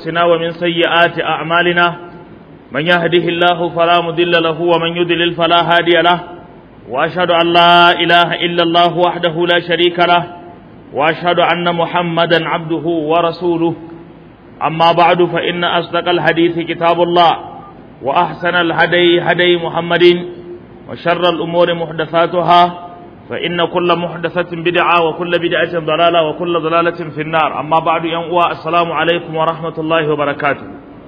أنفسنا ومن سيئات أعمالنا من يهده الله فلا مضل له ومن يضلل فلا هادي له وأشهد أن لا إله إلا الله وحده لا شريك له وأشهد أن محمدا عبده ورسوله أما بعد فإن أصدق الحديث كتاب الله وأحسن الهدي هدي محمد وشر الأمور محدثاتها فإن كل محدثة بدعة وكل بدعة ضلالة وكل ضلالة في النار أما بعد ينقوى السلام عليكم ورحمة الله وبركاته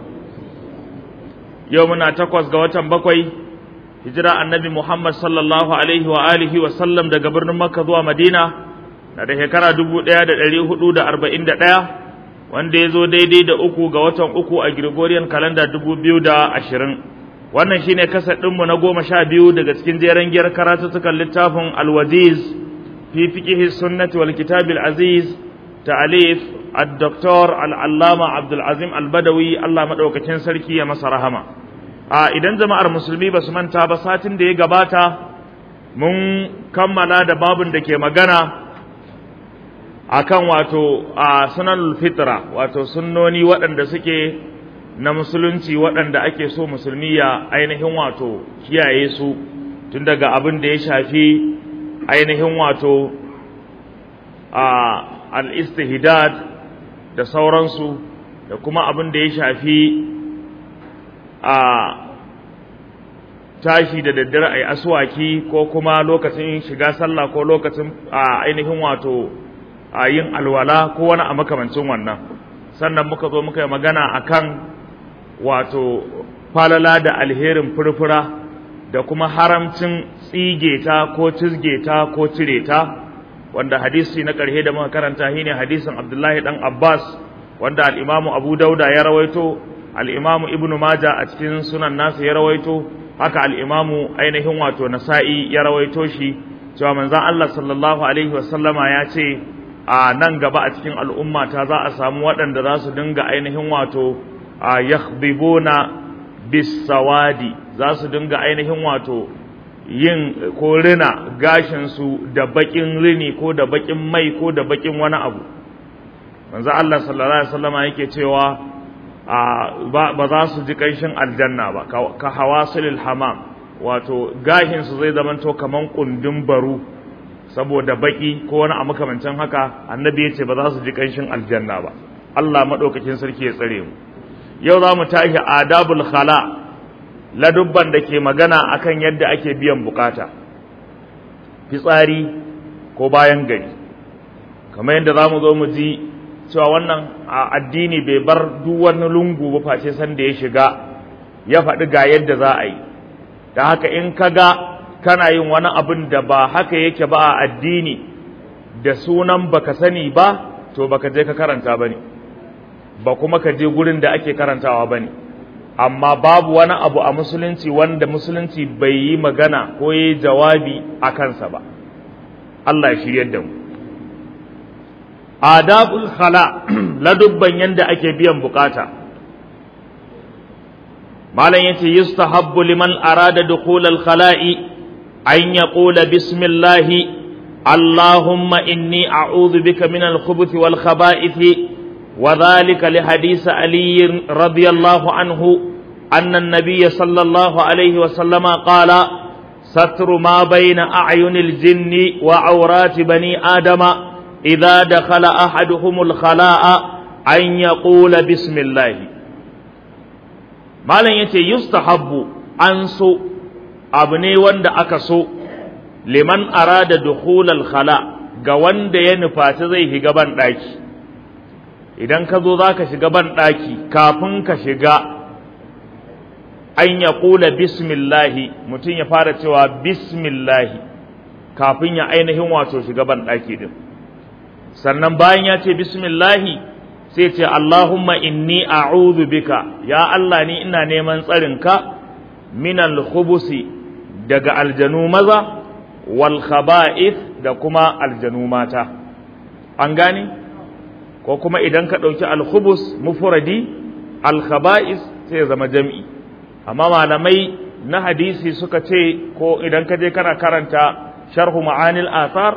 يومنا تقوى قوة بقوي هجرة النبي محمد صلى الله عليه وآله وسلم دا قبرنا مكة ذو مدينة da shekara dubu ɗaya da ɗari hudu da arba'in da ɗaya wanda ya zo daidai da uku ga watan uku a Gregorian kalanda dubu biyu da ashirin wannan shine kasar ɗinmu na goma sha biyu daga cikin jeren giyar karatuttukan littafin alwaziz fi fiqihi sunnati wal kitab aziz ta'alif ad-doktor al-allama abdul azim al-badawi Allah madaukakin sarki ya masa rahama a idan jama'ar musulmi ba su manta ba satin da ya gabata mun kammala da babun da ke magana akan wato a sunanul fitra wato sunnoni waɗanda suke na musulunci waɗanda ake so musulmi ya ainihin wato kiyaye su tun daga abin da ya shafi ainihin wato a al-istihdad da sauransu da kuma abin da ya shafi a tashi da daddare a yi aswaki ko kuma lokacin shiga sallah ko lokacin a ainihin wato a yin alwala ko wani a makamancin wannan sannan muka zo muka yi magana akan wato falala da alherin furfura da kuma haramcin tsige ta ko cizge ta ko cire ta wanda hadisi na ƙarshe da muka karanta shine hadisin Abdullahi dan Abbas wanda al-Imam Abu Dauda ya rawaito al-Imam Ibn Majah a cikin sunan nasa ya rawaito haka al-Imam ainihin wato Nasa'i ya rawaito shi cewa manzon Allah sallallahu alaihi wasallama ya ce a nan gaba a cikin al'umma ta za a samu waɗanda za su dinga ainihin wato a yakhdibuna bisawadi za su dinga ainihin wato yin ko rina gashinsu da bakin rini ko da bakin mai ko da bakin wani abu manzo Allah sallallahu alaihi wasallama yake cewa ba za su ji kanshin aljanna ba ka hawasilil hamam wato gashinsu zai zamanto kaman kundin baru saboda baki ko wani a makamancin haka annabi ya ce ba za su ji kanshin aljanna ba Allah maɗaukakin sarki ya tsare mu yau za mu tashi adabul khala ladubban da ke magana akan yadda ake biyan bukata fitsari ko bayan gari kamar yadda za mu zo mu ji cewa wannan addini bai bar duk wani lungu ba face san da ya shiga ya faɗi ga yadda za a yi da haka in ka ga kana yin wani abin da ba haka yake ba a addini da sunan baka sani ba to baka je ka karanta ba ne ba kuma ka je gurin da ake karantawa ba ne amma babu wani abu a musulunci wanda musulunci bai yi magana ko yi jawabi a kansa ba Allah ya shiryar da mu adabul khala ladubban yanda ake biyan bukata malam yace yustahabbu liman arada dukhul al khala'i أن يقول بسم الله اللهم إني أعوذ بك من الخبث والخبائث وذلك لحديث علي رضي الله عنه أن النبي صلى الله عليه وسلم قال ستر ما بين أعين الجن وعورات بني آدم إذا دخل أحدهم الخلاء أن يقول بسم الله ما لن يستحب أنسو abu ne wanda aka so liman arada dukhulal khala ga wanda ya nufaci zai shiga ban daki idan ka zo zaka shiga ban daki kafin ka shiga an ya kula bismillahi mutum ya fara cewa bismillahi kafin ya ainihin wato shiga ban daki din sannan bayan ya ce bismillahi sai ce Allahumma inni a'udhu bika ya Allah ni ina neman tsarinka minal khubusi daga aljanu maza wal khaba'ith da kuma aljanu mata an gane ko kuma idan ka ɗauki al-khubus mufradi al-khaba'is sai ya zama jam'i amma malamai na hadisi suka ce ko idan ka je kana karanta sharhu ma'anil athar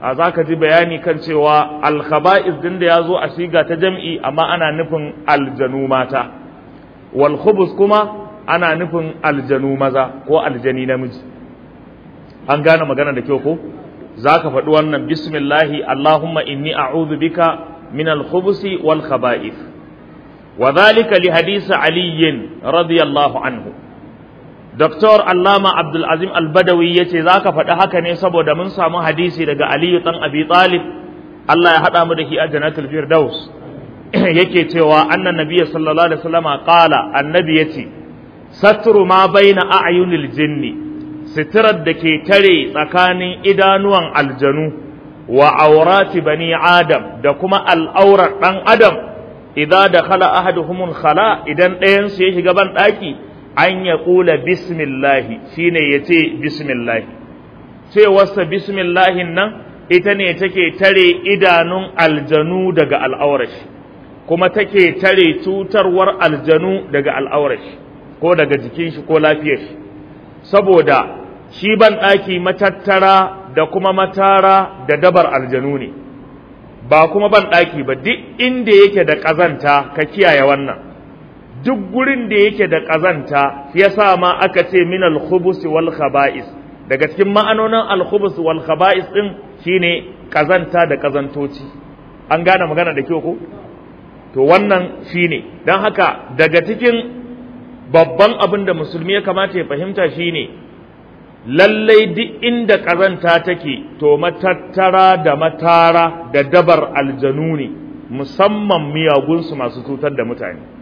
a za ka ji bayani kan cewa alkhaba'is din da ya zo a siga ta jam'i amma ana nufin aljanu mata wal khubus kuma ana nufin aljanu maza ko aljani namiji an gane magana da kyau ko za ka faɗi wannan bismillahi allahumma inni a'udhu bika min al-khubusi wal khaba'ith wa dhalika li hadisi ali radiyallahu anhu Dr. Allama Abdul Azim Al-Badawi yace zaka faɗi haka ne saboda mun samu hadisi daga Ali dan Abi Talib Allah ya haɗa mu da shi a Jannatul Firdaus yake cewa annan nabiyyi sallallahu alaihi wasallama qala annabi yace satru ma baina a'yunil jinni sitirar da ke tare tsakanin idanuwan aljanu wa aurati bani adam da kuma al'aurar ɗan adam idan da khala ahaduhumul khala idan ɗayansu ya shiga ban ɗaki an ya ƙula bismillahi shine ya ce bismillahi cewarsa bismillahin nan ita ne take tare idanun aljanu daga al'aurashi kuma take tare cutarwar aljanu daga al'aurashi ko daga jikin shi ko lafiyar shi saboda shi ban ɗaki matattara da kuma matara da dabar aljanu ne ba kuma ban ɗaki ba duk inda yake da ƙazanta ka kiyaye wannan duk gurin da yake da ƙazanta ya sa ma aka ce min al-khubus wal khaba'is daga cikin ma'anonin al-khubus wal khaba'is din shine ƙazanta da ƙazantoci an gane magana da kyau ko to wannan shine dan haka daga cikin babban abin da musulmi ya kamata ya fahimta shine lallai duk inda ƙazanta take to matattara da matara da dabar aljanu ne musamman miyagunsu masu cutar da mutane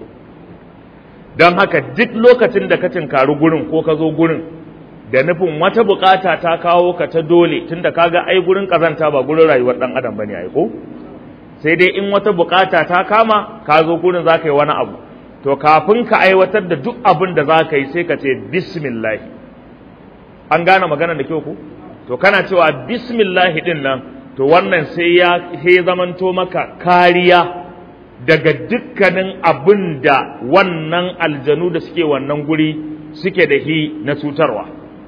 don haka duk lokacin da ka tinkari gurin ko ka zo gurin da nufin wata bukata ta kawo ka ta dole tunda kaga ai gurin ƙazanta ba gurin rayuwar ɗan adam bane ai ko sai dai in wata bukata ta kama ka zo gurin za ka yi wani abu to kafin ka aiwatar da duk abin da za ka yi sai ka ce bismillah an gane magana da kyau ku to kana cewa bismillahi din nan to wannan sai ya sai zamanto maka kariya daga dukkanin abin da wannan aljanu da suke wannan guri suke da hi na cutarwa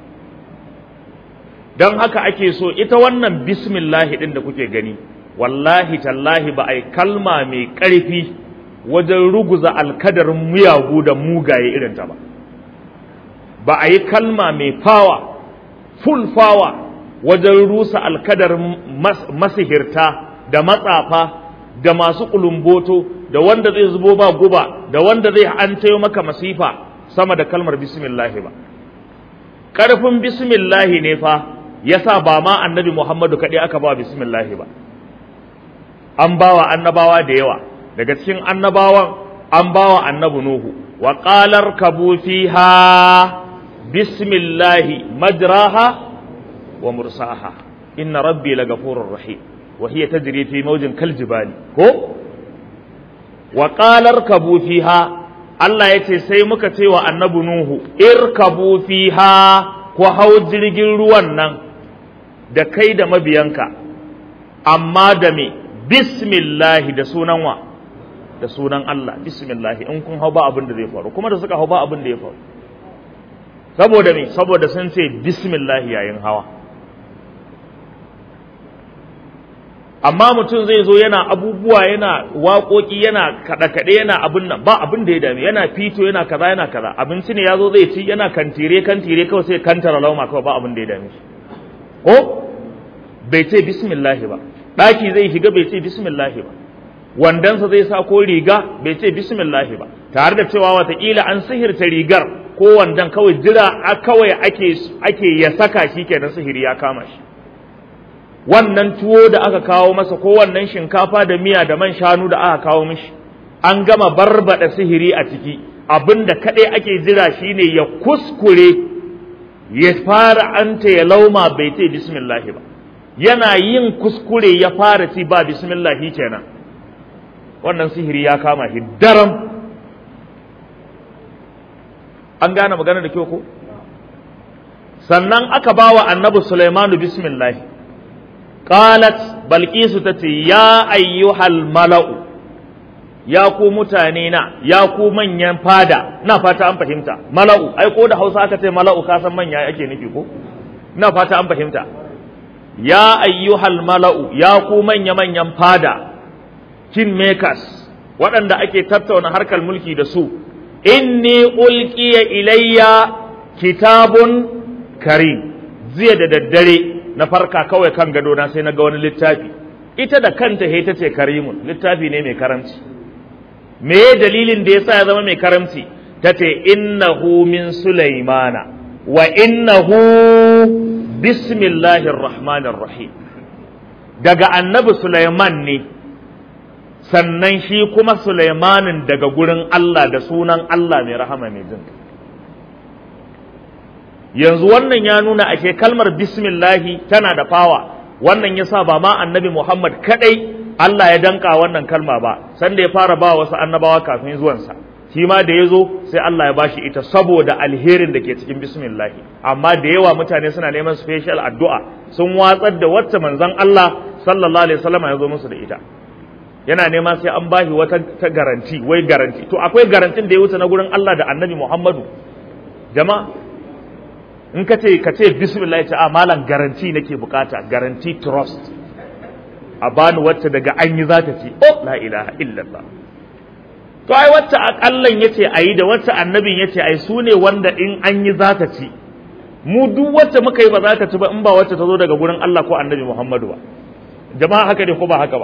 don haka ake so ita wannan bismillahi din da kuke gani wallahi tallahi ba a yi kalma mai ƙarfi wajen ruguza alkadarin miyagu da mugaye irinta ba ba a yi kalma mai fawa full fawa wajen rusa alkadar masihirta da matsafa da masu kulumboto da wanda zai zubo ba guba da wanda zai an maka masifa sama da kalmar bismillahi ba ƙarfin bismillahi ne fa yasa ba ma annabi muhammadu kaɗai aka ba bismillahi ba an bawa annabawa da yawa daga cikin annabawan an bawa annabi nuhu wa qalar kabu fiha bismillahi majraha ومرساها إن ربي لغفور رحيم وهي تجري في موج كالجبال كو وقال اركبوا فيها Allah ya ce sai muka ce wa annabi Nuhu, irkabu fiha ku hau jirgin ruwan nan da kai da mabiyanka, amma da me bismillahi da sunan wa, da sunan Allah, bismillahi in kun hau ba abin da zai faru, kuma da suka hau ba abin da ya faru. Saboda me, saboda sun ce bismillahi yayin hawa. amma mutum zai zo yana abubuwa yana waƙoƙi yana kaɗe-kaɗe yana abin nan ba abin da ya dame yana fito yana kaza yana kaza abinci ne ya zo zai ci yana kantire kantire kawai sai kantara lauma kawai ba abin da ya dame shi ko bai ce bismillahi ba ɗaki zai shiga bai ce bismillahi ba wandansa zai sa ko riga bai ce bismillahi ba tare da cewa watakila an sihirta rigar ko wandan kawai jira kawai ake ake ya saka shi kenan sihiri ya kama shi wannan tuwo da aka kawo masa ko wannan shinkafa da miya da man shanu da aka kawo mishi an gama barbada sihiri a ciki abinda kadai ake jira shine ya kuskure ya fara anta ya lauma bai ce bismillah ba yana yin kuskure ya fara ci ba bismillah kenan wannan sihiri ya kama shi daram an gane magana da kyau ko sannan aka bawa annabi Sulaimanu bismillah qalat balqisu tace ya ayyuhal mala'u ya ku mutane na ya ku manyan fada na fata an fahimta mala'u ai ko da Hausa aka ce mala'u ka san manya ake nufi ko na fata an fahimta ya ayyuhal mala'u ya ku manya-manyan fada king makers waɗanda ake tattauna harkar mulki da su inni ulqiya ilayya kitabun karim jiya da daddare na farka kawai kan gado na sai na ga wani littafi ita da kanta he ta ce karimun littafi ne mai karamci me dalilin da yasa ya zama mai karamci ta ce innahu min sulaimana wa innahu bismillahir rahmanir rahim daga annabi sulaiman ne sannan shi kuma sulaimanin daga gurin Allah da sunan Allah mai rahama mai jin yanzu wannan ya nuna ake kalmar bismillahi tana da fawa wannan yasa ba ma annabi Muhammad kadai Allah ya danka wannan kalma ba sanda ya fara ba wasu annabawa kafin zuwansa shi ma da ya zo sai Allah ya bashi ita saboda alherin da ke cikin bismillahi amma da yawa mutane suna neman special addu'a sun watsar da wacce manzon Allah sallallahu alaihi wasallam ya zo musu da ita yana nema sai an bashi wata ta garanti wai garanti to akwai garantin da ya wuce na gurin Allah da annabi Muhammadu jama'a in ka ce ka ce bismillah ta malam garanti nake bukata garanti trust a bani wacce daga an yi za ta ce oh la ilaha illallah to ai wacce akallan yace ayi da wacce annabin yace ai su ne wanda in an yi za ta ci mu duk wacce muka yi ba za ta ci ba in ba wacce ta zo daga gurin Allah ko annabi Muhammadu ba jama'a haka ne ko ba haka ba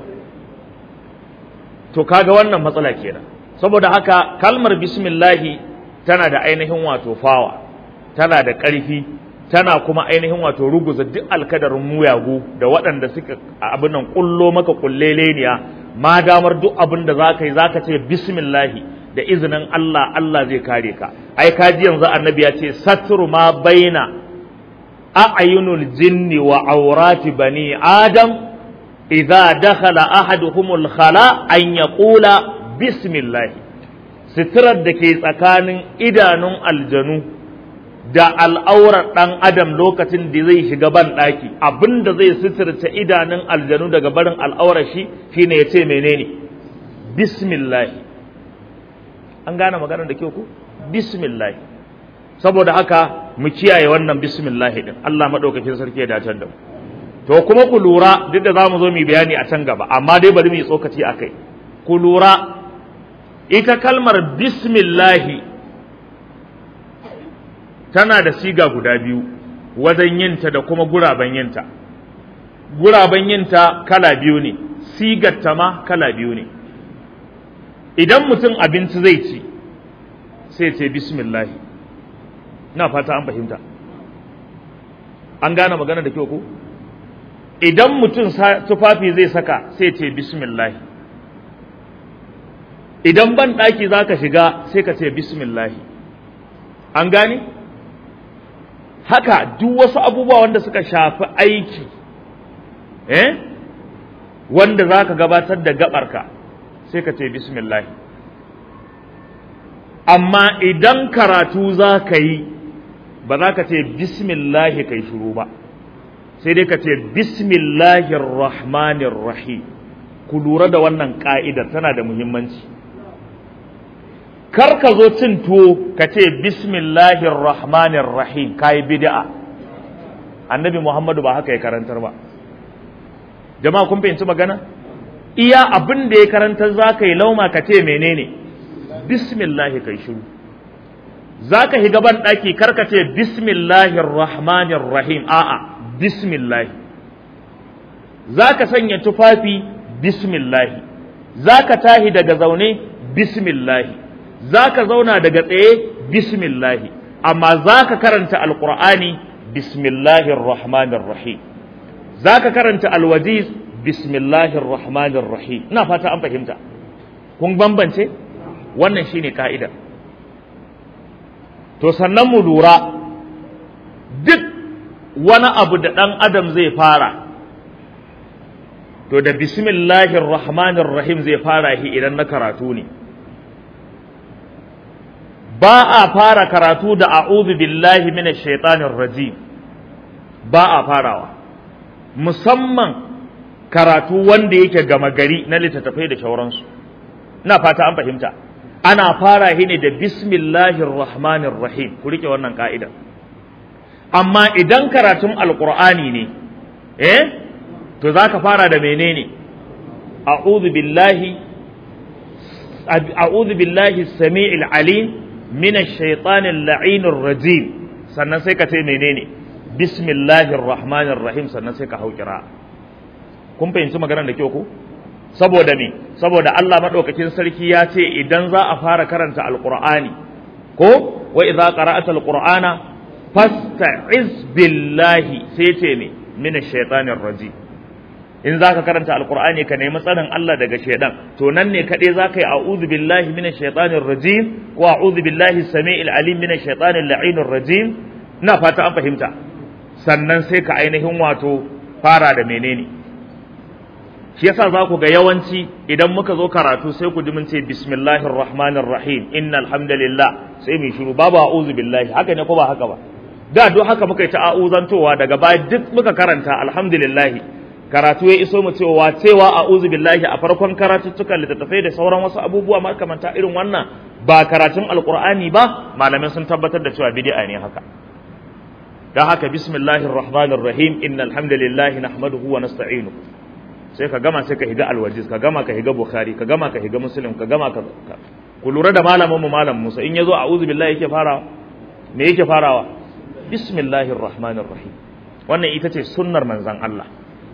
to kaga wannan matsala kenan saboda haka kalmar bismillahi tana da ainihin wato fawa tana da ƙarfi tana kuma ainihin wato ruguza duk alkadarin muyagu da waɗanda suka abin nan kullo maka kulleleniya ma damar duk abin da za ka yi za ka ce bismillahi da izinin Allah Allah zai kare ka ai kaji yanzu annabi ya ce satru ma baina a'yunul jinni wa aurati bani adam idza dakhala ahaduhumul khala an yaqula bismillah sitirar da ke tsakanin idanun aljanu da al'aurar ɗan adam lokacin da zai shiga ban ɗaki abinda zai sitirce idanun aljanu daga barin al'aurar shi shine ya ce menene bismillah an gane maganar da kyau ku bismillah saboda haka mu kiyaye wannan bismillah din Allah madaukakin sarki ya dace da mu to kuma ku lura duk da zamu zo mu bayani a can gaba amma dai bari mu yi tsokaci akai ku lura ita kalmar bismillahi tana da siga guda biyu wajen yinta da kuma guraben yinta guraben yinta kala biyu ne sigarta ma kala biyu ne idan mutum abinci zai ci sai ce bismillahi na fata an fahimta an gane magana da kyau ko idan mutum tufafi zai saka sai ce bismillahi idan ban ɗaki za ka shiga sai ka ce bismillahi an gane haka duk wasu abubuwa wanda suka shafi aiki eh wanda za ka gabatar da gabarka sai ka ce bismillahi amma idan karatu za ka yi ba za ka ce bismillahi kai shuru ba sai dai ka ce bismillahir rahmanir rahim ku lura da wannan ka'idar tana da muhimmanci kar ka zo cin tuwo ka ce bismillahir rahmanir rahim kai bid'a annabi muhammadu ba haka ya karantar ba jama'a kun fahimci magana iya abin da ya karantar za ka yi lauma ka ce menene bismillahi kai shiru za ka shiga ban ɗaki kar ka ce bismillahir rahmanir rahim a'a bismillahi za ka sanya tufafi bismillahi za ka tahi daga zaune bismillahi za ka zauna daga tsaye bismillahi amma za ka karanta alƙur'ani bismillahir rahmanir rahim za ka karanta alwajiz bismillahir rahmanir rahim ina fata an fahimta kun bambance wannan shine ka'ida to sannan mu lura duk wani abu da ɗan adam zai fara to da bismillahir rahmanir rahim zai fara shi idan na karatu ne ba a fara karatu da a'udhu billahi minash shaitanir rajim ba a farawa musamman karatu wanda yake gama gari na littattafai da shauransu ina fata an fahimta ana fara shi ne da bismillahir rahmanir rahim ku rike wannan ka'idar amma idan karatun alqur'ani ne eh to zaka fara da menene a'udhu billahi a'udhu billahi as-sami'il alim minash shaitanir la'inir rajim sannan sai ka ce menene bismillahir rahmanir rahim sannan sai ka hau kira kun fahimci maganar da kyau ko saboda me saboda Allah madaukakin sarki ya ce idan za a fara karanta alqur'ani ko wa idza qara'ata alqur'ana fasta'iz billahi sai ce me minash shaitanir rajim in zaka karanta alqur'ani ka nemi tsarin Allah daga shaidan to nan ne kadai zaka yi a'udhu billahi minash shaitanir rajim ko a'udhu billahi samii'il alim minash shaitanir la'inir rajim ina fata an fahimta sannan sai ka ainihin wato fara da menene shi yasa za ku ga yawanci idan muka zo karatu sai ku ji mun ce bismillahir rahmanir rahim innal hamdalillah sai mu shiru babu a'udhu billahi haka ne ko ba haka ba da duk haka muka yi ta a'uzantowa daga baya duk muka karanta alhamdulillah karatu ya iso mu cewa cewa a'udhu billahi a farkon karatuttukan littattafai da sauran wasu abubuwa makamanta irin wannan ba karatun alqur'ani ba malamai sun tabbatar da cewa bid'a ne haka dan haka bismillahir rahmanir rahim innal hamdalillahi nahmaduhu wa nasta'inu sai ka gama sai ka higa alwajiz ka gama ka higa bukhari ka gama ka higa muslim ka gama ka ku lura da malamin mu malam Musa in yazo a'udhu billahi yake farawa me yake farawa bismillahir rahmanir rahim wannan ita ce sunnar manzon Allah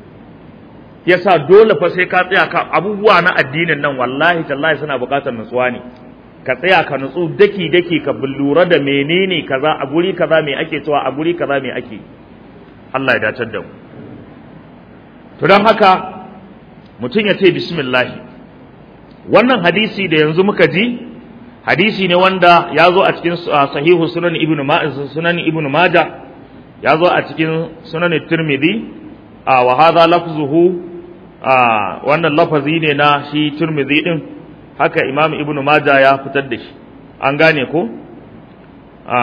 yasa dole fa sai ka tsaya ka abubuwa na addinin nan wallahi tallahi suna buƙatar nutsuwa ne ka tsaya ka nutsu daki daki ka lura da menene kaza a guri kaza me ake cewa a guri kaza me ake Allah ya dacar da mu to don haka mutum ya ce bismillahi wannan hadisi da yanzu muka ji hadisi ne wanda ya zo a cikin sahihu sunan ibnu sunan ibnu maja ya zo a cikin sunan tirmidhi a wa hadha lafzuhu a wannan lafazi ne na shi tirmidhi din haka imam ibnu maja ya fitar da shi an gane ko a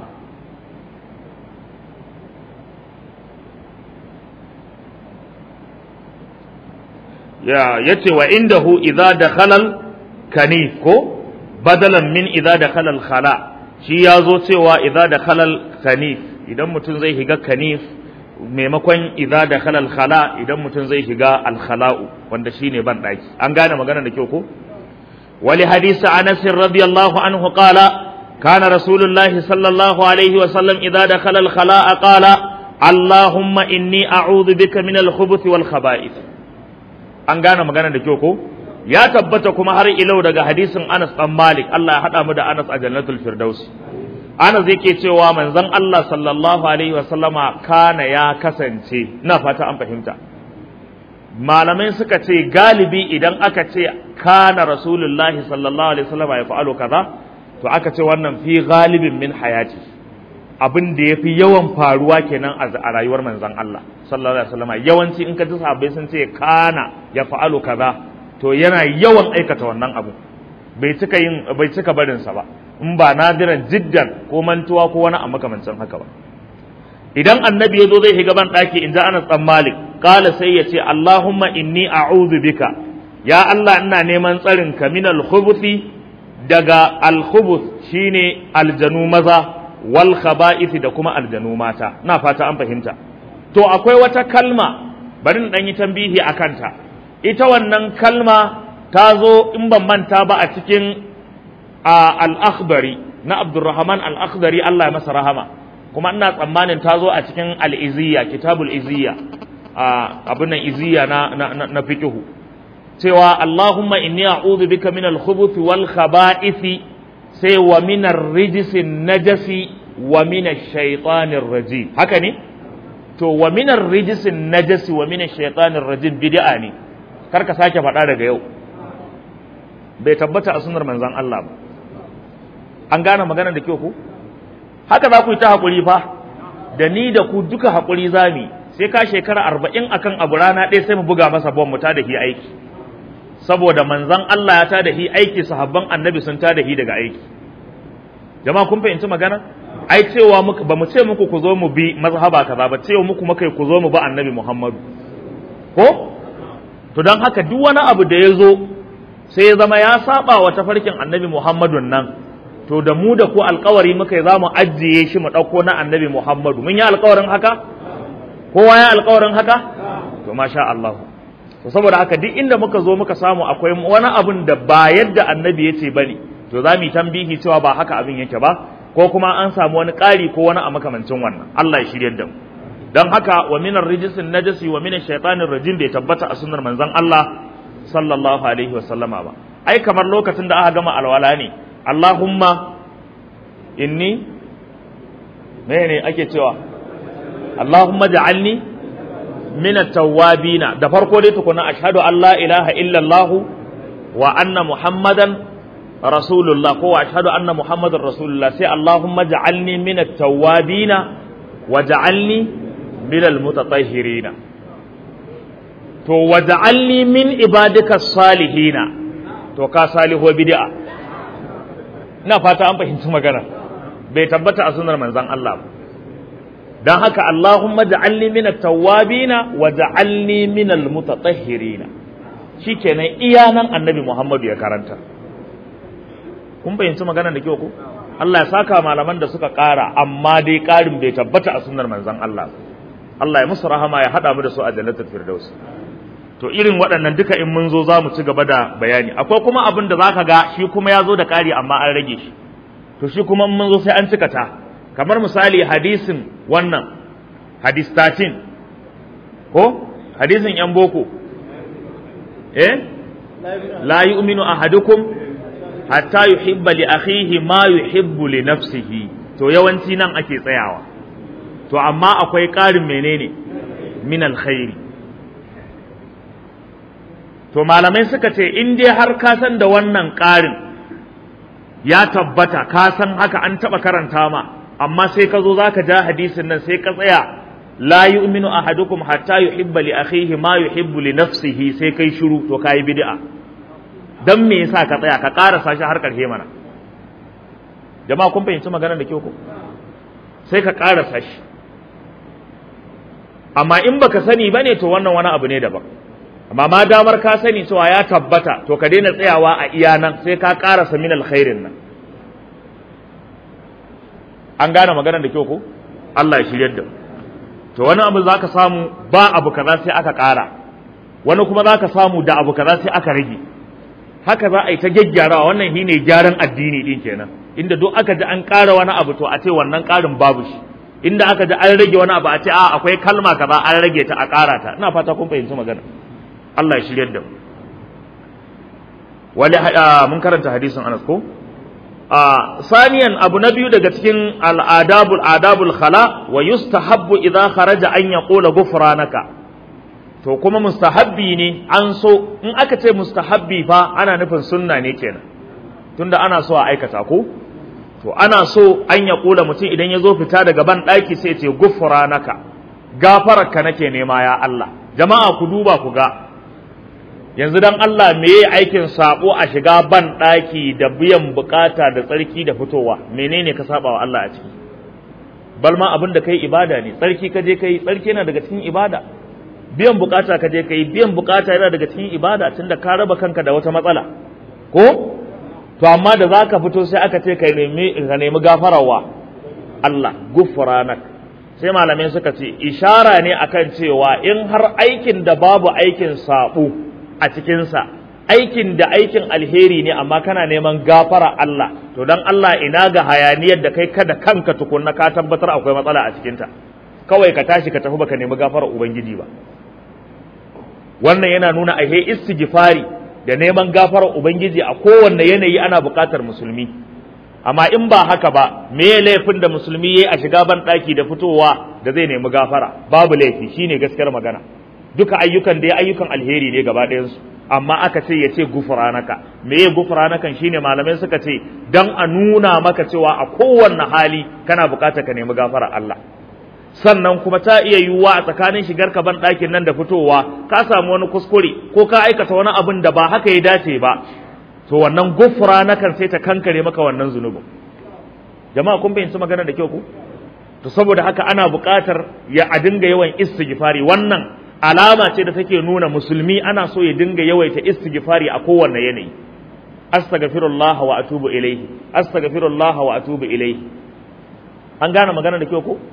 ya yace wa indahu idza dakhala kanif ko badalan min idza dakhala khala shi yazo cewa idza dakhala kanif idan mutum zai higa kanif maimakon idza dakhala khala idan mutum zai higa al khala'u wanda shine ban daki an gane magana da kyau ko wali hadisi anas radiyallahu anhu qala kana rasulullahi sallallahu alaihi wa sallam idza dakhala al khala'a qala allahumma inni a'udhu bika min al khubuthi wal khaba'ith an gane magana da kyau ko ya tabbata kuma har ilau daga hadisin Anas dan Malik Allah ya hada mu da Anas a Jannatul Firdaus Anas yake cewa manzon Allah sallallahu alaihi wa sallama kana ya kasance ina fata an fahimta malamai suka ce galibi idan aka ce kana rasulullahi sallallahu alaihi wa sallama ya fa'alu kaza to aka ce wannan fi galibin min hayati abin da yafi yawan faruwa kenan a rayuwar manzon Allah sallallahu alaihi wasallam yawanci in ka ji sahabbai sun ce kana ya fa'alu kaza to yana yawan aikata wannan abu bai cika yin bai cika barin sa ba in ba nadiran jiddan ko mantuwa ko wani a makamancin haka ba idan annabi ya zo zai shiga ban daki in ji Anas dan Malik qala sai ya ce Allahumma inni a'udhu bika ya Allah ina neman tsarin ka min al-khubuthi daga al-khubuth shine aljanu maza wal khaba'ith da kuma aljanu mata na fata an fahimta to akwai wata kalma bari in dan yi tambihi akan ta ita wannan kalma ta zo in ban manta ba a cikin al-akhbari na Abdurrahman al-Akhdari Allah ya masa rahama kuma ina tsammanin ta zo a cikin al-Iziyya kitabul Iziyya abin nan Iziyya na na, na fiqhu cewa Allahumma inni a'udhu bika min al-khubuthi wal khaba'ith sai wa min ar-rijsi najasi wa min ash-shaytanir rajim haka ne to wa min ar-rijsi najasi wa min ash-shaytanir rajim bid'a ne kar ka sake faɗa daga yau bai tabbata a sunnar manzon Allah ba an gane magana da kyau ku haka za ku yi ta haƙuri fa da ni da ku duka haƙuri zami sai ka shekara arba'in akan abu rana ɗaya sai mu buga masa bom mu ta da hi aiki saboda manzon Allah ya ta da hi aiki sahabban annabi sun ta da hi daga aiki jama'a kun fahimci magana ai cewa muka ba mu ce muku ku zo mu bi mazhaba kaza ba cewa muku muka ku zo mu ba annabi Muhammadu ko to don haka duk wani abu da ya zo sai ya zama ya saba wa tafarkin annabi Muhammadun nan to da mu da ku alkawari muka yi za mu ajiye shi mu ɗauko na annabi Muhammadu mun yi alkawarin haka kowa ya alƙawarin haka to masha Allah to saboda haka duk inda muka zo muka samu akwai wani abun da ba yadda annabi ya ce bane to za mu yi tambihi cewa ba haka abin yake ba ko kuma an samu wani ƙari ko wani a makamancin wannan Allah ya shiryar da mu don haka wa minar rijisin najasi wa minar shaitanin rajim bai tabbata a sunnar manzon Allah sallallahu alaihi wa sallama ba ai kamar lokacin da aka gama alwala ne Allahumma inni mene ake cewa Allahumma ja'alni min at-tawwabina da farko dai tukuna ashhadu an la ilaha illa Allah wa anna muhammadan rasulullah ko ashhadu anna muhammadar rasulullah sai Allahumma ja'alni min at-tawwabina wa ja'alni min al-mutatahhirina to wa ja'alni min ibadika salihina to ka salihu bid'a ina fata an fahimci magana bai tabbata a sunar manzon Allah ba dan haka Allahumma ja'alni min at-tawwabina wa ja'alni min al-mutatahhirina shikenan iya nan annabi Muhammadu ya karanta kun fahimci magana da kyau ko Allah ya saka malaman da suka ƙara amma dai ƙarin bai tabbata a sunnar manzon Allah Allah ya musu rahama ya hada mu da su a jannatul firdaus to irin waɗannan duka in mun zo za mu ci gaba da bayani akwai kuma abin da zaka ga shi kuma ya zo da ƙari amma an rage shi to shi kuma mun zo sai an cika ta kamar misali hadisin wannan hadis 13 ko hadisin yan boko eh la yu'minu ahadukum hatta yuhibba li akhihi ma yuhibbu li nafsihi to yawanci nan ake tsayawa to amma akwai ƙarin menene min alkhairi to malamai suka ce in dai har ka san da wannan ƙarin ya tabbata ka san haka an taɓa karanta ma amma sai ka zo zaka ja hadisin nan sai ka tsaya la yu'minu ahadukum hatta yuhibba li akhihi ma yuhibbu li nafsihi sai kai shiru to kai bid'a dan me yasa ka tsaya ka karasa shi har karshe mana jama'a kun fahimci maganar da kyau ko sai ka karasa shi amma in baka sani bane to wannan wani abu ne daban amma ma damar ka sani cewa ya tabbata to ka daina tsayawa a iya nan sai ka karasa min alkhairin nan an gane maganar da kyau ko Allah ya shiryar da to wani abu zaka samu ba abu kaza sai aka kara wani kuma zaka samu da abu kaza sai aka rage haka za a yi ta gyaggyarawa wannan shine gyaran addini din kenan inda duk aka ji an ƙara wani abu to a ce wannan ƙarin babu shi inda aka ji an rage wani abu a ce a akwai kalma kaza an rage ta a ƙara ta ina fata kun fahimci magana Allah ya shiryar da mu wali mun karanta hadisin Anas ko a saniyan abu na biyu daga cikin al'adabul adabul khala wa yustahabbu idza kharaja an yaqula ghufranaka to kuma mustahabbi ne an so in aka ce mustahabbi fa ana nufin sunna ne kenan tunda ana so a aikata ko to ana so an ya kula mutum idan ya zo fita daga ban ɗaki sai ce gufranaka gafararka nake nema ya Allah jama'a ku duba ku ga yanzu dan Allah me yi aikin sabo a shiga ban ɗaki da biyan bukata da tsarki da fitowa menene ka saba wa Allah a ciki balma abin da kai ibada ne tsarki ka je kai tsarki yana daga cikin ibada biyan bukata ka je kai biyan bukata yana daga cikin ibada tunda ka raba kanka da wata matsala ko to amma da zaka fito sai aka ce kai nemi ka nemi gafarawa Allah gufranak sai malamai suka ce ishara ne akan cewa in har aikin da babu aikin sabo a cikinsa aikin da aikin alheri ne amma kana neman gafara Allah to dan Allah ina ga hayaniyar da kai kada kanka tukunna ka tabbatar akwai matsala a cikinta kawai ka tashi ka tafi baka nemi gafara ubangiji ba wannan yana nuna ahe istighfari da neman gafara ubangiji a kowanne yanayi ana buƙatar musulmi amma in ba haka ba me laifin da musulmi yayi a shiga ban daki da fitowa da zai nemi gafara babu laifi shine gaskiyar magana duka ayyukan da ayyukan alheri ne gaba ɗayansu amma aka ce ya ce gufranaka me ya gufranakan shine malamai suka ce dan a nuna maka cewa a kowanne hali kana bukatar ka nemi gafara Allah sannan kuma ta iya yiwuwa a tsakanin shigar ka ban ɗakin nan da fitowa ka samu wani kuskure ko ka aikata wani abin da ba haka ya dace ba to wannan gufranakan sai ta kankare maka wannan zunubin jama'a kun fahimci magana da kyau ku to saboda haka ana buƙatar ya a dinga yawan istighfari wannan alama ce da take nuna musulmi ana so ya dinga yawaita istighfari a kowanne yanayi astaghfirullah wa atubu ilayhi astaghfirullah wa atubu ilayhi an gane magana da kyau ko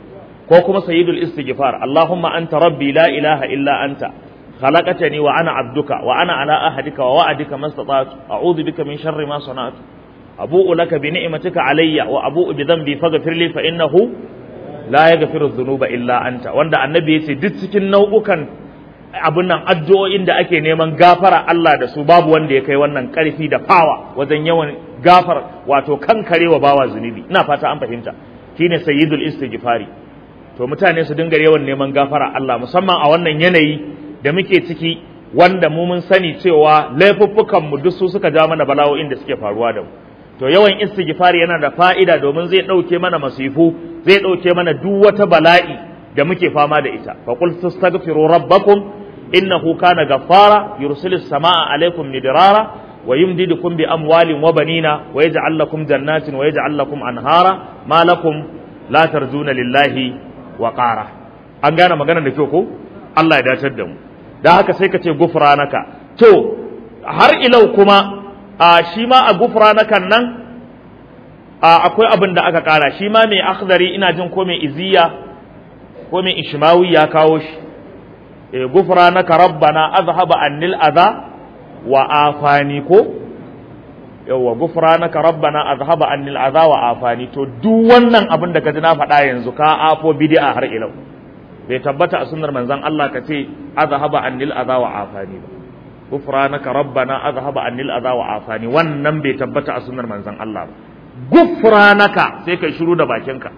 ko kuma sayyidul istighfar Allahumma anta rabbi la ilaha illa anta khalaqtani wa ana abduka wa ana ala ahadika wa wa'adika mastata'tu a'udhu bika min sharri ma sana'tu abu'u laka bi ni'matika alayya wa abu'u bi dhanbi faghfir li fa innahu la yaghfiru dhunuba illa anta wanda annabi yace duk cikin nau'ukan abun nan addu'o'in da ake neman gafara Allah da su babu wanda ya kai wannan karfi da fawa wajen yawan gafar wato kankarewa bawa zunubi ina fata an fahimta shine sayyidul istighfari to mutane su dinga yawan neman gafara Allah musamman a wannan yanayi da muke ciki wanda mu mun sani cewa laifuffukan mu duk su suka ja mana bala'o'in da suke faruwa da mu to yawan istighfari yana da fa'ida domin zai dauke mana masifu zai dauke mana duk wata bala'i da muke fama da ita fa qul tastaghfiru rabbakum innahu kana ghaffara yursilis samaa alaikum midrara wa yumdidukum bi amwalin wa banina wa yaj'al lakum jannatin wa yaj'al lakum anhara ma lakum la tarjuna lillahi wa qara an gane maganar da kyau ko Allah ya dacar da mu dan haka sai ka ce gufranaka to har ilau kuma a shi ma a gufranakan nan akwai abin da aka kara shi ma mai akhdari ina jin ko mai iziya ko mai ishmawi ya kawo shi e gufranaka rabbana azhaba annil adha wa afani ko yawa gufranaka rabbana azhaba annil adha wa afani to duk wannan abin da kaji na faɗa yanzu ka afo bid'a har ilau bai tabbata a sunnar manzon Allah ka ce azhaba annil adha wa afani ba gufranaka rabbana azhaba annil adha wa afani wannan bai tabbata a sunnar manzon Allah ba gufranaka sai kai shiru da bakinka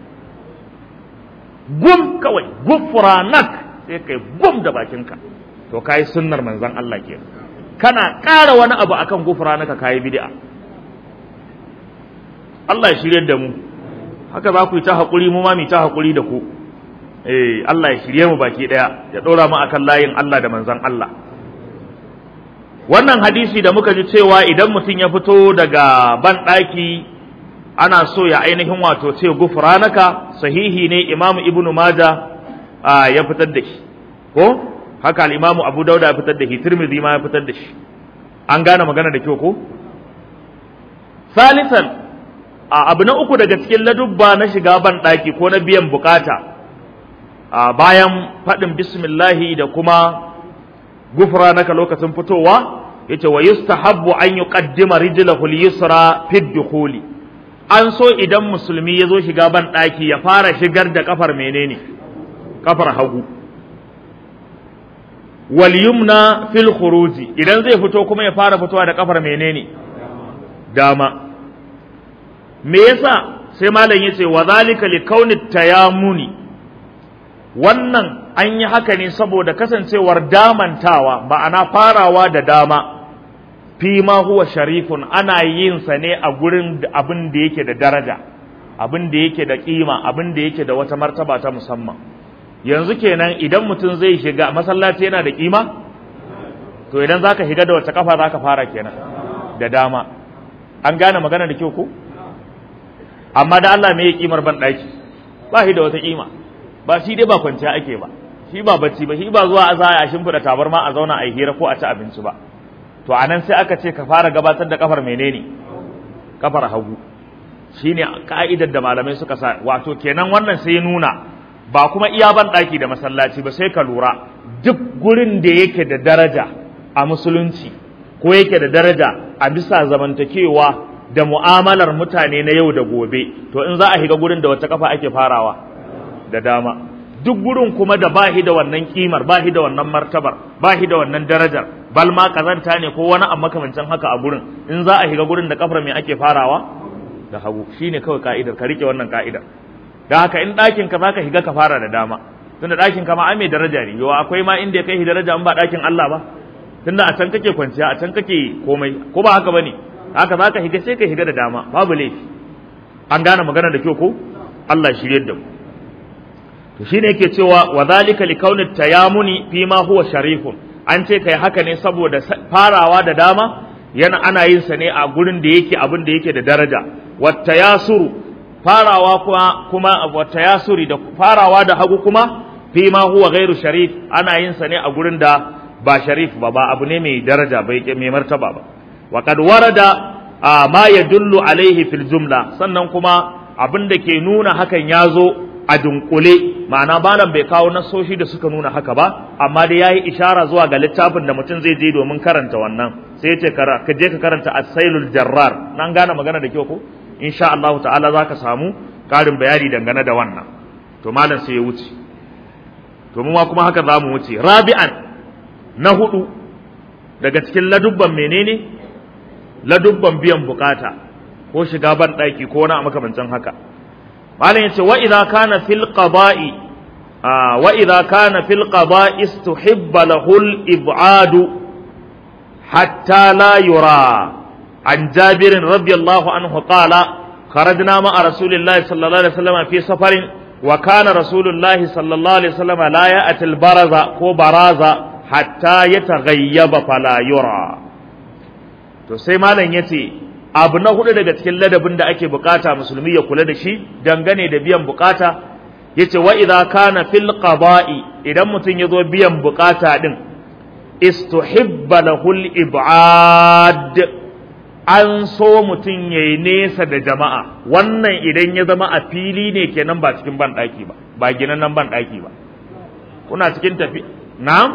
gum kawai gufranak sai kai gum da bakinka to kai sunnar manzon Allah ke kana ƙara wani abu akan gufranaka kai bid'a Allah ya shirye da mu haka za ku yi ta haƙuri mu ma mu ta haƙuri da ku eh Allah ya shirye mu baki daya ya ɗora mu akan layin Allah da manzon Allah wannan hadisi da muka ji cewa idan mutum ya fito daga ban ɗaki ana so ya ainihin wato ce gufranaka sahihi ne imamu ibnu maja ya fitar da shi ko haka al-imamu abu dauda ya fitar da shi tirmidhi ma ya fitar da shi an gane magana da kyau ko salisan abu na uku daga cikin ladubba na shiga ban ɗaki ko na biyan bukata bayan faɗin bismillahi da kuma gufranaka lokacin fitowa yace wa yustahabbu an yuqaddima rijlahu al-yusra fi dukhuli an so idan musulmi ya zo shiga ban ɗaki ya fara shigar da kafar menene kafar hagu wal yumna fil khuruji idan zai fito kuma ya fara fitowa da kafar menene dama me yasa sai malam yace wa zalika li kauni tayamuni wannan an yi haka ne saboda kasancewar damantawa ma'ana farawa da dama fi ma huwa sharifun ana yin sa ne a gurin abin da yake da daraja abin da yake da kima abin da yake da wata martaba ta musamman yanzu kenan idan mutum zai shiga masallaci yana da kima to idan zaka shiga da wata kafa zaka fara kenan da dama an gane magana da kyau ko amma da Allah me ya kimar ban daki ba shi da wata kima ba shi dai ba kwanciya ake ba shi ba bacci ba shi ba zuwa a zaya a shimfiɗa tabarma a zauna a yi hira ko a ci abinci ba to anan sai aka ce ka fara gabatar da kafar menene kafar hagu shine ka'idar da malamai suka sa wato kenan wannan sai ya nuna ba kuma iya ban daki da masallaci ba sai ka lura duk gurin da yake da daraja a musulunci ko yake da daraja a bisa zamantakewa da mu'amalar mutane na yau da gobe to in za a shiga gurin da wata kafa ake farawa da dama duk gurin kuma da bahi da wannan kimar bahi da wannan martabar bahi da wannan darajar bal ma kazanta ne ko wani amma makamancin haka a gurin in za a shiga gurin da kafar me ake farawa da hagu shine kawai ka'idar ka rike wannan ka'idar da haka in ɗakin ka zaka shiga ka fara da dama tunda ɗakin ka ma ai mai daraja ne yawa akwai ma inda ya kai daraja in ba ɗakin Allah ba tunda a can kake kwanciya a can kake komai ko ba haka bane haka zaka shiga sai ka shiga da dama babu laifi an gane magana da kyau ko Allah shirye da mu to shine yake cewa wa zalika li kauni tayamuni fi ma huwa sharifun an ce kai haka ne saboda farawa da dama yana ana yin sa ne a gurin da yake abin da yake da daraja wat tayasuru farawa kuma kuma wat tayasuri da farawa da hagu kuma fi ma huwa ghairu sharif ana yin sa ne a gurin da ba sharif ba ba abu ne mai daraja bai mai martaba ba wa qad warada ma yadullu alaihi fil jumla sannan kuma abin da ke nuna hakan ya zo a dunkule ma'ana malam bai kawo nasoshi da suka nuna haka ba amma dai yayi ishara zuwa ga littafin da mutum zai je domin karanta wannan sai yace ka je ka karanta as-sailul jarrar nan gane magana da kyau ko insha Allah ta'ala zaka samu karin bayani dangane da wannan to malam sai ya wuce to mu ma kuma haka zamu wuce rabi'an na hudu daga cikin ladubban menene ladubban biyan bukata ko shiga ban daki ko wani makamancin haka malam yace wa idza kana fil qada'i wa idza kana fil qada'i istuhibba lahu al ib'ad hatta la yura an jabir radiyallahu anhu qala خرجنا مع رسول الله صلى الله عليه وسلم في سفر وكان رسول الله صلى الله عليه وسلم لا يأتي البرز كو براز حتى يتغيب فلا يرى to sai malam yace abu na hudu daga cikin ladabin da ake bukata musulmi ya kula da shi dangane da biyan bukata yace wa idza kana fil qada'i idan mutum yazo biyan bukata din istuhibba lahul ib'ad an so mutum yayi nesa da jama'a wannan idan ya zama a fili ne kenan ba cikin ban daki ba ba ginan nan ban daki ba kuna cikin tafi na'am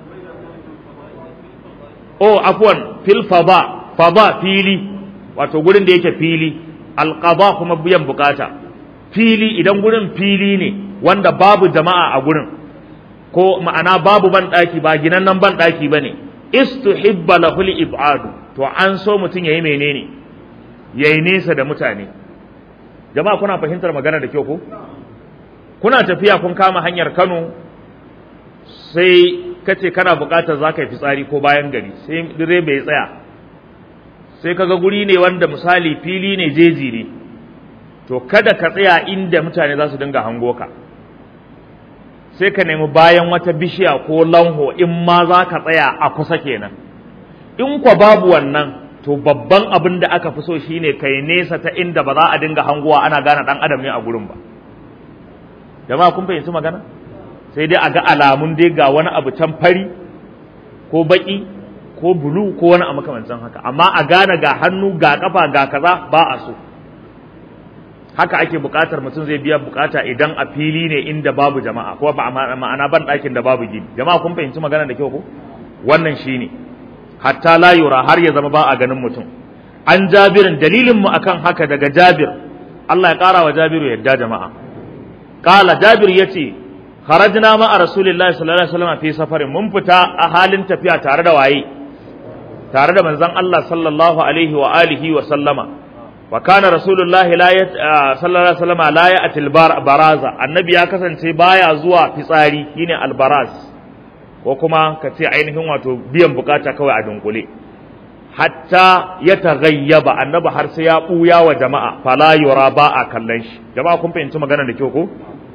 oh afwan fil fada fada fili wato gurin da yake fili alqada kuma biyan bukata fili idan gurin fili ne wanda babu jama'a a gurin ko ma'ana babu ban daki ba ginan nan ban daki bane istuhibba lahul ib'adu to an so mutum yayi menene yayi nesa da mutane jama'a kuna fahimtar magana da kyau ko kuna tafiya kun kama hanyar Kano sai kace kana buƙatar zaka yi fitsari ko bayan gari sai direba ya tsaya sai kaga guri ne wanda misali fili ne jeji ne to kada ka tsaya inda mutane za su dinga hango ka sai ka nemi bayan wata bishiya ko lanho in ma za ka tsaya a kusa kenan in kwa babu wannan to babban abin da aka fi so shine kai nesa ta inda ba za a dinga hangowa ana gane dan adam ne a gurin ba jama'a kun fahimci magana sai dai a ga alamun dai ga wani abu can fari ko baki ko bulu ko wani a makamancin haka amma a gane ga hannu ga kafa ga kaza ba a so haka ake buƙatar mutum zai biya buƙata idan a fili ne inda babu jama'a ko ba ma'ana ban ɗakin da babu gini jama'a kun fahimci magana da kyau ko wannan shine hatta la yura har ya zama ba a ganin mutum an jabirin dalilin mu akan haka daga jabir Allah ya ƙara wa jabiru yadda jama'a qala jabir yace kharajna ma a rasulillahi sallallahu alaihi wasallam fi safarin mun fita a halin tafiya tare da waye tare da manzon Allah sallallahu alaihi wa alihi wa sallama wa kana rasulullahi la ya sallallahu alaihi wasallam la ya atil baraza annabi ya kasance baya zuwa fitsari shine albaraz ko kuma ka ce ainihin wato biyan bukata kawai a dunkule hatta ya taghayyaba annabi har sai ya buya wa jama'a fala yura ba a kallon shi jama'a kun fahimci magana da kyau ko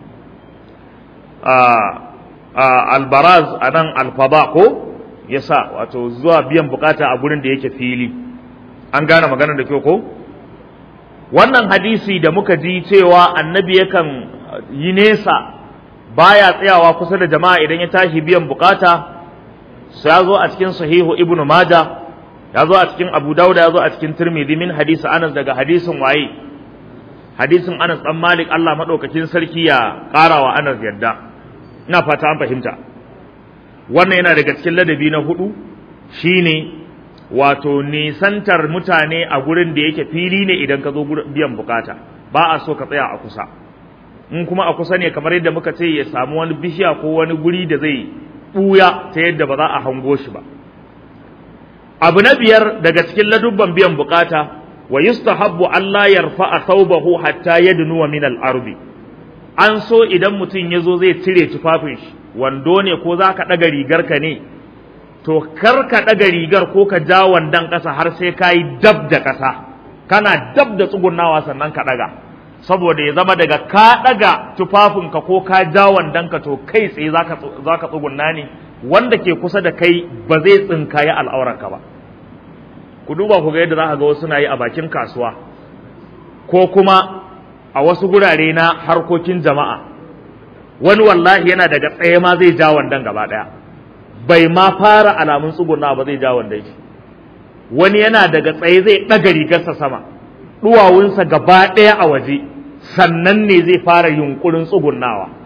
albaraz anan alfaba ko yasa wato zuwa biyan bukata a gurin da yake fili an gane magana da kyau ko wannan hadisi da muka ji cewa annabi yakan yi nesa baya tsayawa kusa da jama'a idan ya tashi biyan bukata sai ya zo a cikin sahihu ibnu maja ya zo a cikin abu dauda ya zo a cikin tirmidhi min hadisi anas daga hadisin waye hadisin anas dan malik Allah madaukakin sarki ya karawa anas yadda ina fata an fahimta wannan yana daga cikin ladabi na hudu shine wato nisantar mutane a gurin da yake fili ne idan ka zo biyan bukata ba a so ka tsaya a kusa in kuma a kusa ne kamar yadda muka ce ya samu wani bishiya ko wani guri da zai buya ta yadda ba za a hango shi ba abu na biyar daga cikin ladubban biyan bukata wa yustahabbu Allah yarfa'a thawbahu hatta yadnuwa min al-ardi an so idan mutum ya zo zai cire tufafin shi wando ne ko za ka ɗaga rigar ka ne to kar ka ɗaga rigar ko ka ja wandon ƙasa har sai ka yi dab da ƙasa kana dab da tsugunawa sannan ka ɗaga saboda ya zama daga ka ɗaga tufafinka ko ka ja wandonka to kai tsaye za ka tsugunna ne wanda ke kusa da kai ba zai tsinkaye al'auranka ba ku duba ku ga yadda za ka ga wasu na yi a bakin kasuwa ko kuma a wasu gurare na harkokin jama'a wani wallahi yana daga tsaye ma zai ja wandon gaba ɗaya bai ma fara alamun tsuguna ba zai ja wandon shi wani yana daga tsaye zai ɗaga rigarsa sama ɗuwawunsa gaba ɗaya a waje sannan ne zai fara yunkurin tsugunawa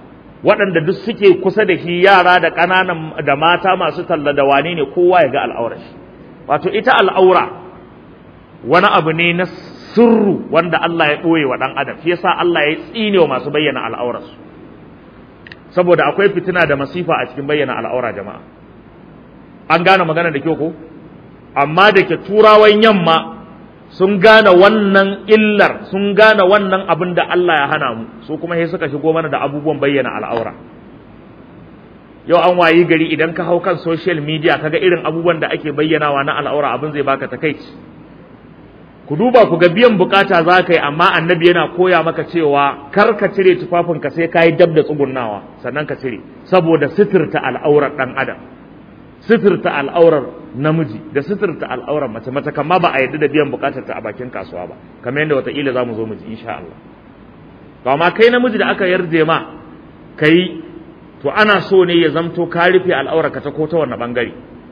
waɗanda duk suke kusa da shi yara da ƙananan da mata masu talla da wane ne kowa ya ga al'aurar shi wato ita al'aura wani abu ne na sirru wanda Allah ya ɓoye wa ɗan adam shi yasa Allah ya tsine wa masu bayyana al'aurarsu saboda akwai fitina da masifa a cikin bayyana al'aura jama'a an gane magana da kyau ko amma da ke turawan yamma sun gane wannan illar sun gane wannan abin da Allah ya hana mu su kuma sai suka shigo mana da abubuwan bayyana al'aura yau an wayi gari idan ka hau kan social media kaga irin abubuwan da ake bayyanawa na al'aura abin zai baka takaici ku duba ku ga biyan bukata za ka yi amma annabi yana koya maka cewa kar ka cire tufafinka sai ka yi dab da tsugunnawa sannan ka cire saboda sitirta al'aurar ɗan adam sitirta al'aurar namiji da sitirta al'aurar mace mace kama ba a yadda da biyan bukatar ta a bakin kasuwa ba kamar yadda wataƙila za mu zo mu ji insha Allah to amma kai namiji da aka yarje ma kai to ana so ne ya zamto ka rufe al'aurar ka ta ko ta wanne bangare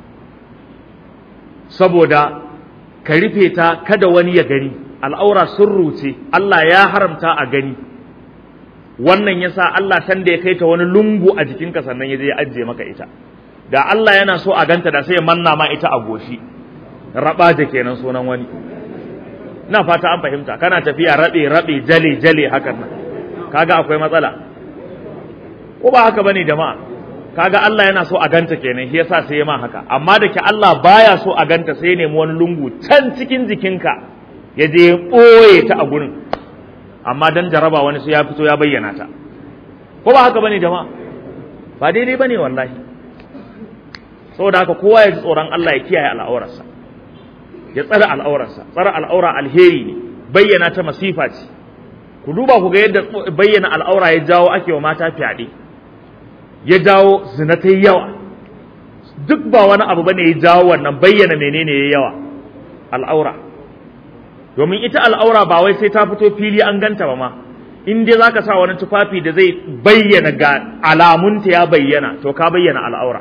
saboda ka rufe ta kada wani ya gani al'aura sirru ce Allah ya haramta a gani wannan yasa Allah san da ya kai ta wani lungu a jikinka sannan ya je ya ajiye maka ita da Allah yana so a ganta da sai ya manna ma ita a goshi rabaje kenan sunan wani na fata an fahimta kana tafiya rabe rabe jale jale hakan nan kaga akwai matsala ko ba haka bane jama'a kaga Allah yana so a ganta kenan shi yasa sai ya ma haka amma da ke Allah baya so a ganta sai ya nemi wani lungu can cikin jikinka ya je ya ɓoye ta a gurin amma dan jaraba wani sai ya fito ya bayyana ta ko ba haka bane jama'a ba daidai bane wallahi saboda haka kowa ya ji tsoron Allah ya kiyaye al'aurarsa ya tsare al'aurarsa tsare al'aura alheri ne bayyana ta masifa ce ku duba ku ga yadda bayyana al'aura ya jawo ake wa mata fyaɗe ya jawo zina ta yawa duk ba wani abu bane ya jawo wannan bayyana menene ya yawa al'aura domin ita al'aura ba wai sai ta fito fili an ganta ba ma in dai zaka sa wani tufafi da zai bayyana ga alamunta ya bayyana to ka bayyana al'aura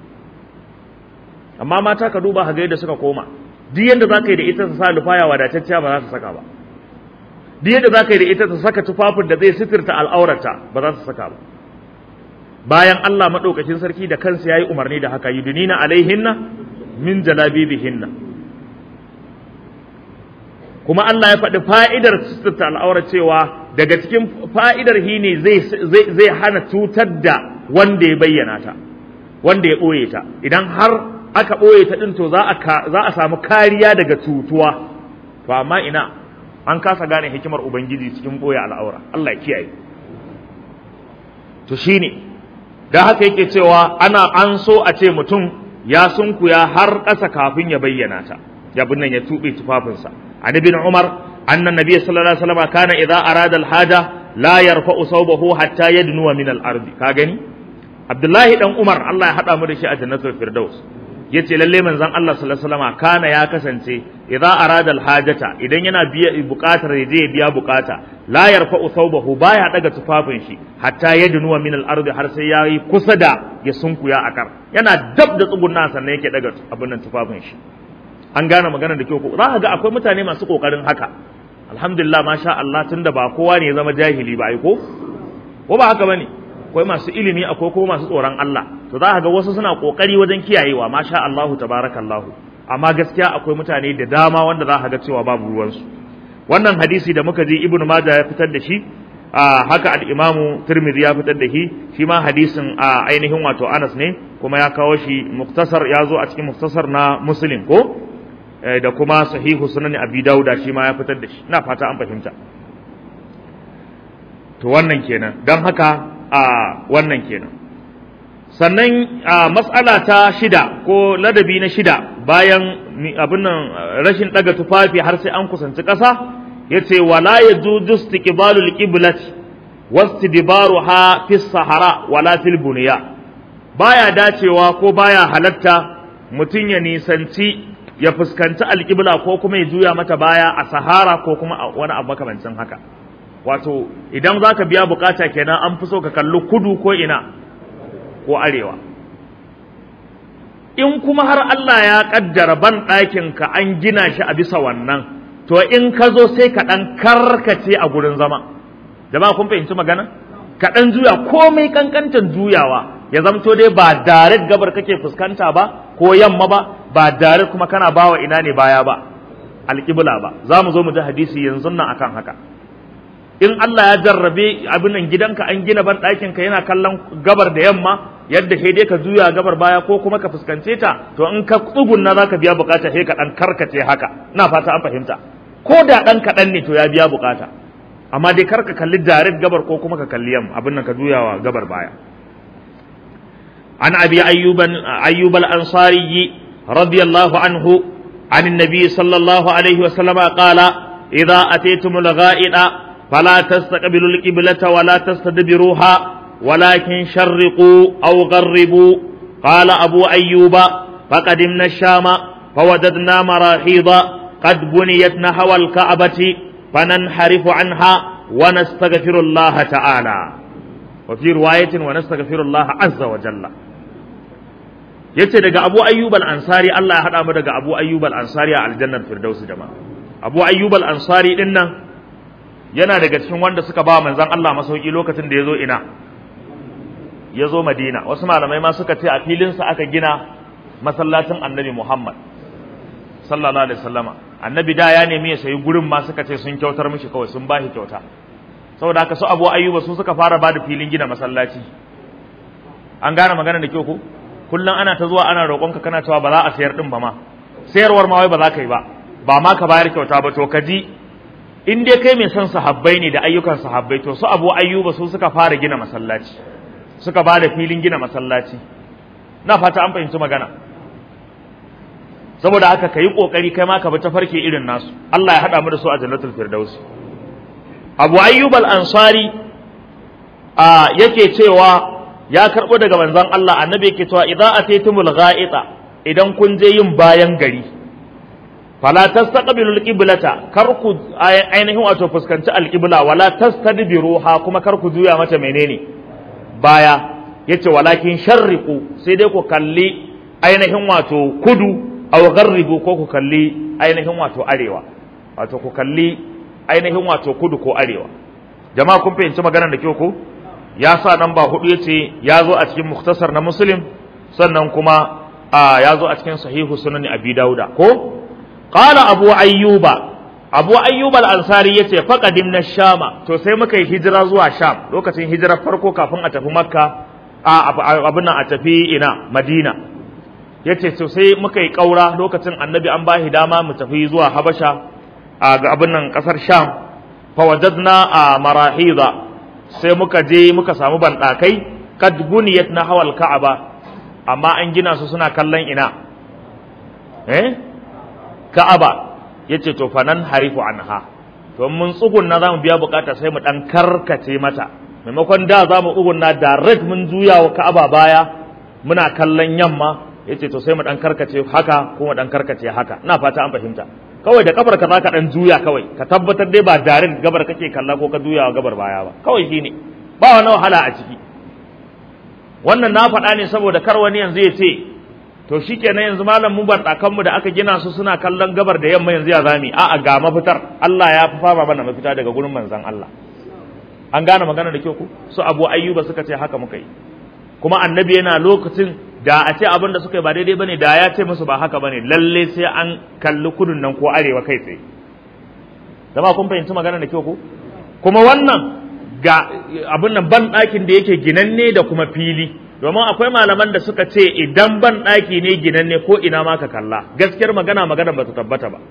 amma mata ka duba ga yadda suka koma duk yadda zaka yi da ita ta sa lufaya wadatacciya ba za ta saka ba duk yadda zaka yi da ita ta saka tufafin da zai sitirta al'aurata ba za ta saka ba bayan Allah madaukakin sarki da kansa yayi umarni da haka yudunina alaihinna min jalabibihinna kuma Allah ya faɗi fa'idar sitirta al'aura cewa daga cikin fa'idar hi ne zai hana cutar da wanda ya bayyana ta wanda ya ɓoye ta idan har aka ɓoye ta ɗin to za a samu kariya daga cutuwa to amma ina an kasa gane hikimar ubangiji cikin ɓoye al'aura Allah ya kiyaye to shine da haka yake cewa ana an so a ce mutum ya sunkuya har ƙasa kafin ya bayyana ta ya nan ya tuɓe tufafinsa an ibn umar anna nabiy sallallahu alaihi wasallam kana idza arada al-haja la yarfa'u sawbahu hatta yadnuwa min al-ardi ka gani abdullahi dan umar Allah ya hada mu da shi a jannatul firdaus yace lalle manzon Allah sallallahu alaihi wasallam kana ya kasance idza arada al-hajata idan yana biya buƙatar ya je biya buƙata la yarfa'u thawbahu baya daga tufafin shi hatta yadnuwa min al-ardi har sai yayi kusa da ya sunkuya a kar yana dab da tsugunna sannan yake daga abin nan tufafin shi an gane magana da kyau ko za ka ga akwai mutane masu kokarin haka alhamdulillah masha Allah tunda ba kowa ne ya zama jahili ba ai ko ko ba haka bane akwai masu ilimi akwai ko masu tsoron Allah to za ka ga wasu suna kokari wajen kiyayewa masha Allah tabarakallahu amma gaskiya akwai mutane da dama wanda za ka ga cewa babu ruwansu wannan hadisi da muka ji ibnu majah ya fitar da shi haka al-imamu tirmidhi ya fitar da shi shi ma hadisin a ainihin wato Anas ne kuma ya kawo shi muktasar ya zo a cikin muktasar na muslim ko da kuma sahihu sunan abi dauda shi ma ya fitar da shi ina fata an fahimta to wannan kenan don haka a wannan kenan sannan a matsala ta shida ko ladabi na shida bayan abin nan rashin daga tufafi har sai an kusanci ƙasa yace wala yajuzu istiqbalul qiblati wastidbaruha fi sahara wala fil bunya baya dacewa ko baya halatta mutum ya nisanci ya fuskanci alƙibla ko kuma ya juya mata baya a sahara ko kuma a wani abu makamancin haka wato idan za ka biya bukata kenan an fi so ka kalli kudu ko ina ko arewa in kuma har Allah ya kaddara ban ɗakin ka an gina shi a bisa wannan to in ka zo sai ka ɗan karkace a gurin zama jama'a kun fahimci magana ka dan juya komai kankantan juyawa ya zamto dai ba direct gabar kake fuskanta ba ko yamma ba ba direct kuma kana bawa ina ne baya ba alƙibla ba za mu zo mu ji hadisi yanzu nan akan haka in Allah ya jarrabe abin nan gidanka an gina ban ɗakin ka yana kallon gabar da yamma yadda sai dai ka juya gabar baya ko kuma ka fuskance ta to in ka tsugunna za ka biya bukata sai ka ɗan karkace haka ina fata an fahimta ko da ɗan kaɗan ne to ya biya bukata amma dai kar ka kalli direct gabar ko kuma ka kalli yamma abin nan ka juyawa gabar baya an abi ayyuban ayyub al-ansari radiyallahu anhu عن النبي صلى الله عليه وسلم قال إذا أتيتم الغائط فلا تستقبلوا القبلة ولا تستدبروها ولكن شرقوا أو غربوا قال أبو أيوب فقدمنا الشام فوجدنا مراحيض قد بنيت نحو الكعبة فننحرف عنها ونستغفر الله تعالى وفي رواية ونستغفر الله عز وجل yace daga Abu Ayyub al-Ansari Allah ya hada mu daga Abu Ayyub al-Ansari a aljannar Firdaus jama'a Abu Ayyub al-Ansari din nan yana daga cikin wanda suka ba manzon Allah masauki lokacin da yazo ina yazo Madina wasu malamai ma suka ce a filin sa aka gina masallacin Annabi Muhammad sallallahu alaihi wasallama Annabi da ya nemi ya sayi gurin ma suka ce sun kyautar mishi kawai sun bashi kyauta saboda haka su Abu Ayyuba su suka fara ba da filin gina masallaci an gane magana da kyau ko kullum ana ta zuwa ana roƙonka kana cewa ba za a sayar din ba ma sayarwar ma wai ba za ka yi ba ba ma ka bayar kyauta ba to ka ji in dai kai mai son sahabbai ne da ayyukan sahabbai to su abu ayyuba su suka fara gina masallaci suka ba da filin gina masallaci na fata an fahimci magana saboda haka ka yi ƙoƙari kai ma ka bi tafarki irin nasu Allah ya haɗa mu da su a jannatul firdausi abu ayyub al-ansari a yake cewa ya karɓo daga manzon Allah annabi yake cewa idza ataytumul gha'ita idan kun je yin bayan gari fala tastaqbilu alqiblata kar ku ainihin wato fuskanci alqibla wala tastadbiruha kuma kar ku juya mata menene baya yace walakin sharriqu sai dai ku kalli ainihin wato kudu aw gharribu ko ku kalli ainihin wato arewa wato ku kalli ainihin wato kudu ko arewa jama'a kun fahimci maganar da kyau ko ya sa nan ba hudu yace ya zo a cikin muktasar na muslim sannan kuma ya zo a cikin sahihu sunan abi dauda ko qala abu ayyuba abu ayyub al-ansari yace faqadimna shama to sai muka yi hijira zuwa sham lokacin hijirar farko kafin a tafi makka a abin a tafi ina madina yace to sai muka yi kaura lokacin annabi an bashi dama mu tafi zuwa habasha a ga abin nan kasar sham fa wajadna a marahida sai muka je muka samu bandakai kad buniyat na hawal ka'aba amma an gina su suna kallon ina eh ka'aba yace to fanan harifu anha to mun tsugunna zamu biya bukata sai mu dan karkace mata maimakon da zamu tsugunna direct mun juya wa ka'aba baya muna kallon yamma yace to sai mu dan karkace haka ko mu dan karkace haka ina fata an fahimta kawai da kafar ka zaka dan juya kawai ka tabbatar dai ba direct gabar kake kalla ko ka juya wa gabar baya ba kawai shine ba wani wahala a ciki wannan na faɗa ne saboda kar wani yanzu ya ce to shikenan yanzu malam mu bar mu da aka gina su suna kallon gabar da yamma yanzu ya zami a'a ga mafitar Allah ya fi fama mana mafita daga gurin manzon Allah an gane magana da kyau ku su Abu Ayyuba suka ce haka muka yi kuma annabi yana lokacin da a ce abin da suka yi ba daidai bane da ya ce musu ba haka bane lalle sai an kalli kudun nan ko arewa kai tsaye zama kun fahimci magana da kyau ku kuma wannan ga abin nan ban ɗakin da yake ginanne da kuma fili domin akwai malaman da suka ce idan ban ɗaki ne ginanne ko ina ma ka kalla gaskiyar magana magana ba ta tabbata ba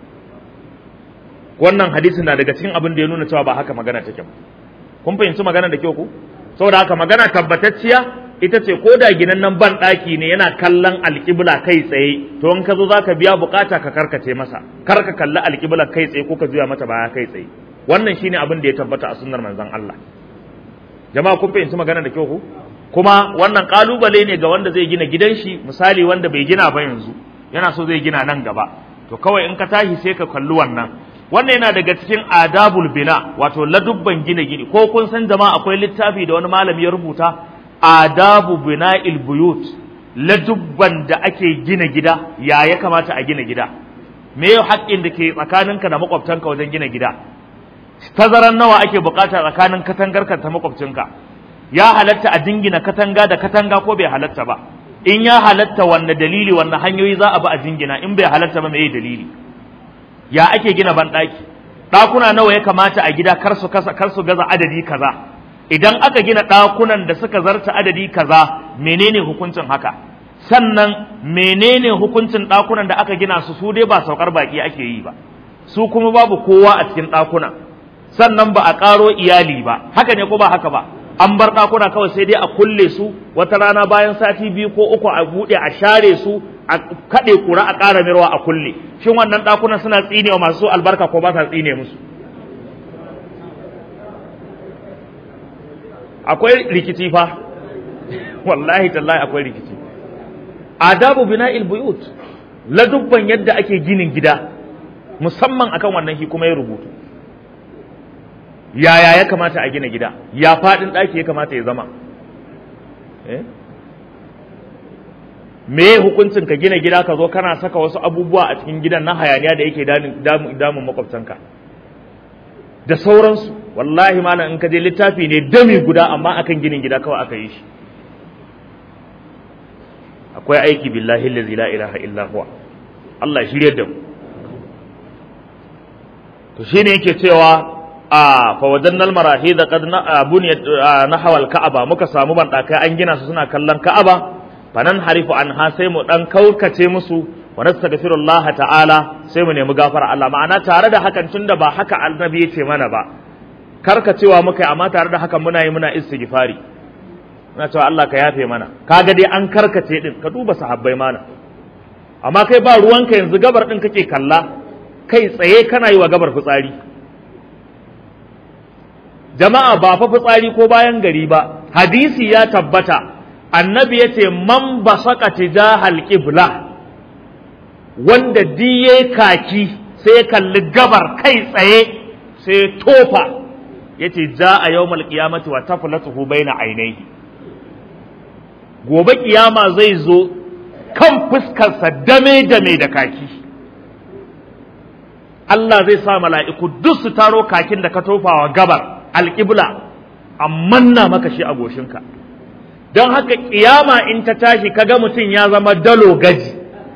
wannan hadisin na daga cikin abin da ya nuna cewa ba haka magana take ba kun fahimci magana da kyau ku saboda haka magana tabbatacciya ita ce ko da ginannen ban ɗaki ne yana kallon alƙibla kai tsaye to in ka zo za ka biya bukata ka karkace masa kar ka kalli alƙibla kai tsaye ko ka juya mata baya kai tsaye wannan shine abin da ya tabbata a sunnar manzon Allah jama'a kun fahimci magana da kyau ku kuma wannan kalubale ne ga wanda zai gina gidan shi misali wanda bai gina ba yanzu yana so zai gina nan gaba to kawai in ka tashi sai ka kalli wannan wannan yana daga cikin adabul bina wato ladubban gina gini ko kun san jama'a akwai littafi da wani malami ya rubuta adabu bina'il buyut ladubban da ake gina gida ya ya kamata a gina gida me yau haƙƙin da ke tsakaninka da makwabtanka wajen gina gida tazaran nawa ake bukata tsakanin katangarka ta makwabcinka ya halatta a jingina katanga da katanga ko bai halatta ba in ya halatta wanne dalili wanne hanyoyi za a bi a jingina in bai halatta ba mai dalili ya ake gina banɗaki ɗakuna nawa ya kamata a gida kar su kasa kar su gaza adadi kaza idan aka gina ɗakunan da suka zarta adadi kaza menene hukuncin haka sannan menene hukuncin ɗakunan da aka gina su su dai ba saukar baki ake yi ba su kuma babu kowa a cikin ɗakuna sannan ba a ƙaro iyali ba haka ne ko ba haka ba an bar ɗakuna kawai sai dai a kulle su wata rana bayan sati biyu ko uku a buɗe a share su a kaɗe kura a ƙara mirwa a kulle shin wannan ɗakunan suna tsine wa masu albarka ko ba sa tsine musu akwai rikici fa wallahi tallahi akwai rikici adabu bina'il buyut ladubban yadda ake ginin gida musamman akan wannan shi kuma ya rubutu yaya ya kamata a gina gida ya faɗin ɗaki ya kamata ya zama me hukuncin ka gina gida ka zo kana saka wasu abubuwa a cikin gidan na hayaniya da yake damun makwabtanka da sauransu wallahi malam in ka je littafi ne dami guda amma akan ginin gida kawai aka yi shi akwai aiki billahi allazi la ilaha illa huwa Allah ya shirye da mu to shine yake cewa a fa wajannal marahid qad buniyat nahwa al-ka'aba muka samu bandakai an gina su suna kallon ka'aba fanan harifu anha sai mu dan kaukace musu wa nastaghfirullah ta'ala sai mu nemi gafara Allah ma'ana tare da hakan tunda ba haka annabi yace mana ba karkacewa muka yi amma tare da hakan muna yi muna istighfari muna cewa Allah ka yafe mana kaga dai an karkace din ka duba sahabbai mana amma kai ba ruwanka yanzu gabar din kake kalla kai tsaye kana yi wa gabar fitsari jama'a ba fa fitsari ko bayan gari ba hadisi ya tabbata annabi ya ce man basaka tijahal qibla wanda diye kaki sai kalli gabar kai tsaye sai tofa yace ja a yawmal qiyamati wa taflatuhu baina ainihi gobe kiyama zai zo kan fuskarsa dame dame da kaki Allah zai sa mala'iku duk su taro kakin da ka tofawa gabar alƙibla amma na maka shi a goshinka don haka ƙiyama in ta tashi kaga mutum ya zama dalo gaji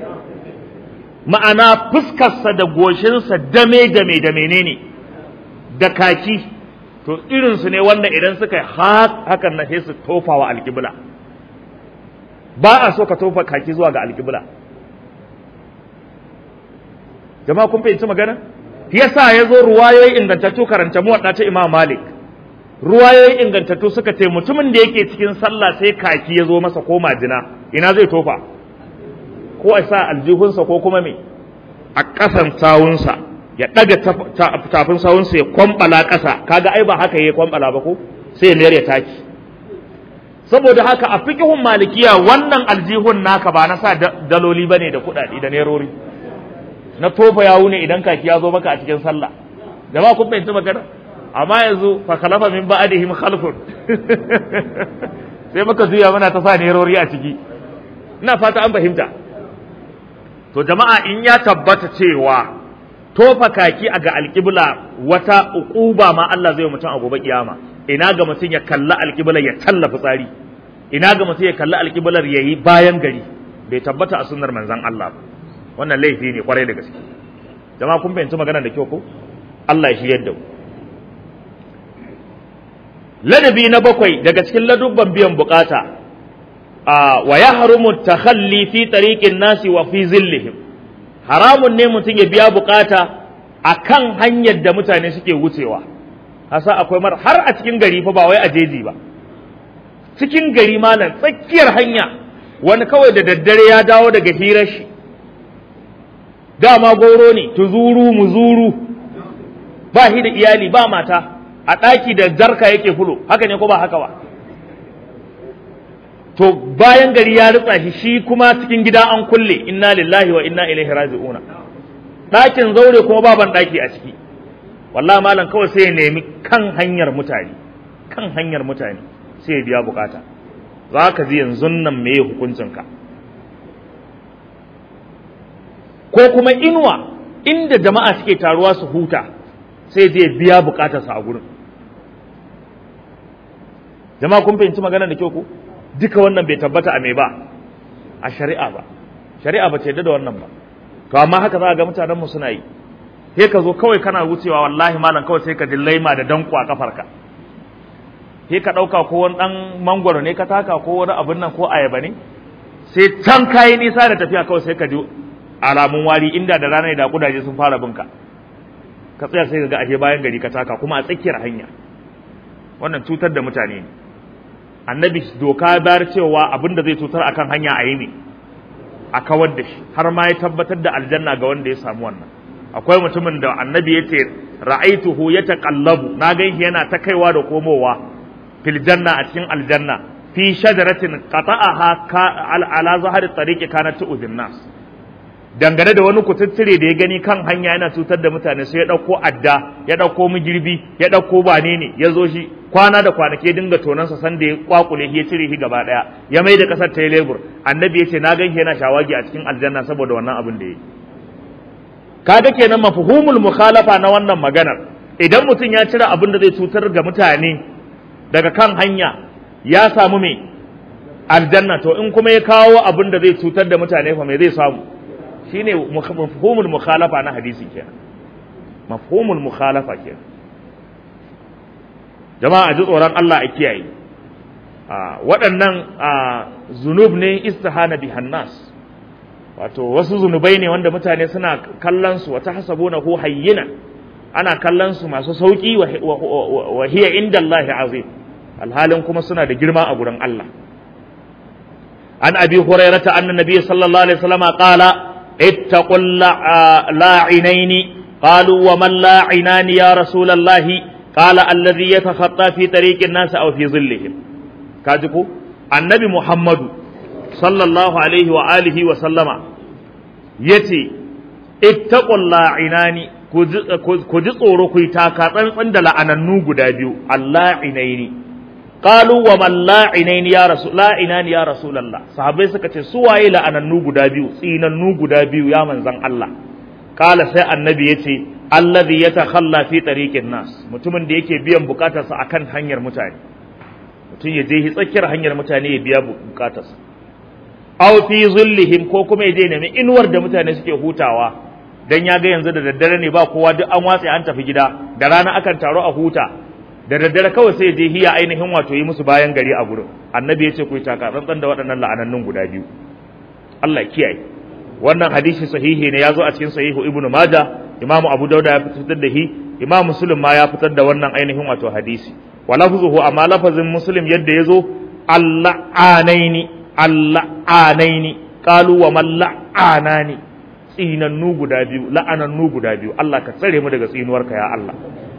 ma'ana fuskarsa da goshinsa dame dame da menene da kaki to irinsu ne wanda idan suka yi hakan na sai su tofa wa alƙibla ba a so ka tofa kaki zuwa ga alƙibla jama'a kun fahimci magana yasa ya zo ruwayoyi ingantattu karanta muwadda ta imam malik ruwayoyi ingantattu suka ce mutumin da yake cikin sallah sai kaki ya zo masa ko majina ina zai tofa ko a sa aljihunsa ko kuma me a ƙasan sawunsa ya ɗaga tafin sawunsa ya kwambala ƙasa kaga ai ba haka ya kwambala ba ko sai ya mayar ya taki saboda haka a fiqhun malikiya wannan aljihun naka ba na sa daloli bane da kuɗaɗe da nerori na tofa yawu ne idan kaki ya zo maka a cikin sallah jama'a kun fahimci magana amma yanzu fa khalafa min ba'dihim khalfun sai muka juya muna ta sa nerori a ciki ina fata an fahimta to jama'a in ya tabbata cewa tofa kaki a ga alƙibla wata uquba ma Allah zai mutum a gobe kiyama ina ga mutum ya kalla alƙiblar ya tallafa tsari ina ga mutum ya kalla alƙiblar yayi bayan gari bai tabbata a sunnar manzon Allah ba wannan laifi ne kwarai da gaske jama'a kun fahimci magana da kyau ko Allah ya shiryar da mu ladabi na bakwai daga cikin ladubban biyan bukata a wa yahrumu takhalli fi tariqin nasi wa fi zillihim haramun ne mutum ya biya bukata akan hanyar da mutane suke wucewa hasa akwai mar har a cikin gari fa ba wai a jeji ba cikin gari malam tsakiyar hanya wani kawai da daddare ya dawo daga hirar shi dama goro ne tuzuru muzuru ba shi da iyali ba mata a ɗaki da jarka yake fulo haka ne ko ba haka ba to bayan gari ya ritsa shi shi kuma cikin gida an kulle inna lillahi wa inna ilaihi raji'una ɗakin zaure kuma baban ɗaki a ciki wallahi malam kawai sai ya nemi kan hanyar mutane kan hanyar mutane sai ya biya bukata za ka ji yanzu nan me hukuncinka ko kuma inuwa inda jama'a suke taruwa su huta sai zai biya bukatarsa a gurin jama'a kun fahimci magana da kyau ko duka wannan bai tabbata a me ba a shari'a ba shari'a ba ce da wannan ba to amma haka za ga mutanen mu suna yi sai ka zo kawai kana wucewa wallahi malam kawai sai ka ji laima da danko a kafarka sai ka ɗauka ko wani ɗan mangwaro ne ka taka ko wani abin nan ko ayaba ne sai can kayi nisa da tafiya kawai sai ka ji alamun wari inda da rana da kudaje sun fara binka ka tsaya sai ka ga ashe bayan gari ka taka kuma a tsakiyar hanya wannan cutar da mutane ne annabi doka bayar cewa abin da zai cutar akan hanya a yi ne a kawar da shi har ma ya tabbatar da aljanna ga wanda ya samu wannan akwai mutumin da annabi ya ce ra'aituhu ya taqallabu na ganshi yana ta kaiwa da komowa fil janna a cikin aljanna fi shajaratin qata'aha ala zahari tariqi kanat tu'dhin nas dangane da wani kututtire da ya gani kan hanya yana cutar da mutane sai ya dauko adda ya dauko migirbi ya dauko bane ne ya zo shi kwana da kwanake dinga tonansa san da ya kwakule shi ya cire shi gaba daya ya mai da kasar ta lebur annabi ya ce na ganshi yana shawagi a cikin aljanna saboda wannan abin da ya yi kaga kenan mafhumul mukhalafa na wannan maganar idan mutum ya cire abin da zai cutar ga mutane daga kan hanya ya samu me aljanna to in kuma ya kawo abin da zai cutar da mutane fa me zai samu shine mafhumul mukhalafa na hadisi kenan mafhumul mukhalafa kenan jama'a ji tsoron Allah a kiyaye waɗannan zunub ne istihana bihan nas wato wasu zunubai ne wanda mutane suna kallon su wata hasabuna hu hayyina ana kallon su masu sauki wa hiya inda Allah azim alhalin kuma suna da girma a gurin Allah an abi hurairata anna nabiy sallallahu alaihi wasallam qala ittaqul la'inaini qalu wa man la'inani ya rasulullah qala alladhi yatakhatta fi tariqin nas aw fi dhillihim kaji ko annabi muhammadu sallallahu alaihi wa alihi wa sallama yace ittaqul la'inani ku ji tsoro ku yi taka tsantsan da la'anannu guda biyu alla'inaini qalu wa man la'inaini ya rasul la'inani ya rasulullah sahabbai suka ce su waye la'anannu guda biyu tsinannu guda biyu ya manzan Allah kala sai annabi yace allazi yatakhalla fi tariqin nas mutumin da yake biyan bukatarsa akan hanyar mutane mutum ya je tsakiyar hanyar mutane ya biya bukatarsa aw fi zullihim ko kuma ya je nemi inuwar da mutane suke hutawa dan ya ga yanzu da daddare ne ba kowa duk an watse an tafi gida da rana akan taro a huta da daddare kawai sai je hiya ainihin wato yi musu bayan gari a gurin annabi ya ce ku yi taka tsantsan da waɗannan la'anannun guda biyu Allah kiyaye wannan hadisi sahihi ne ya zo a cikin sahihu ibnu majah imamu abu dauda ya fitar da shi imam muslim ma ya fitar da wannan ainihin wato hadisi wa lafzuhu amma lafazin muslim yadda ya zo alla'anaini alla'anaini qalu wa man la'anani tsinannu guda biyu la'anannu guda biyu Allah ka tsare mu daga tsinuwarka ya Allah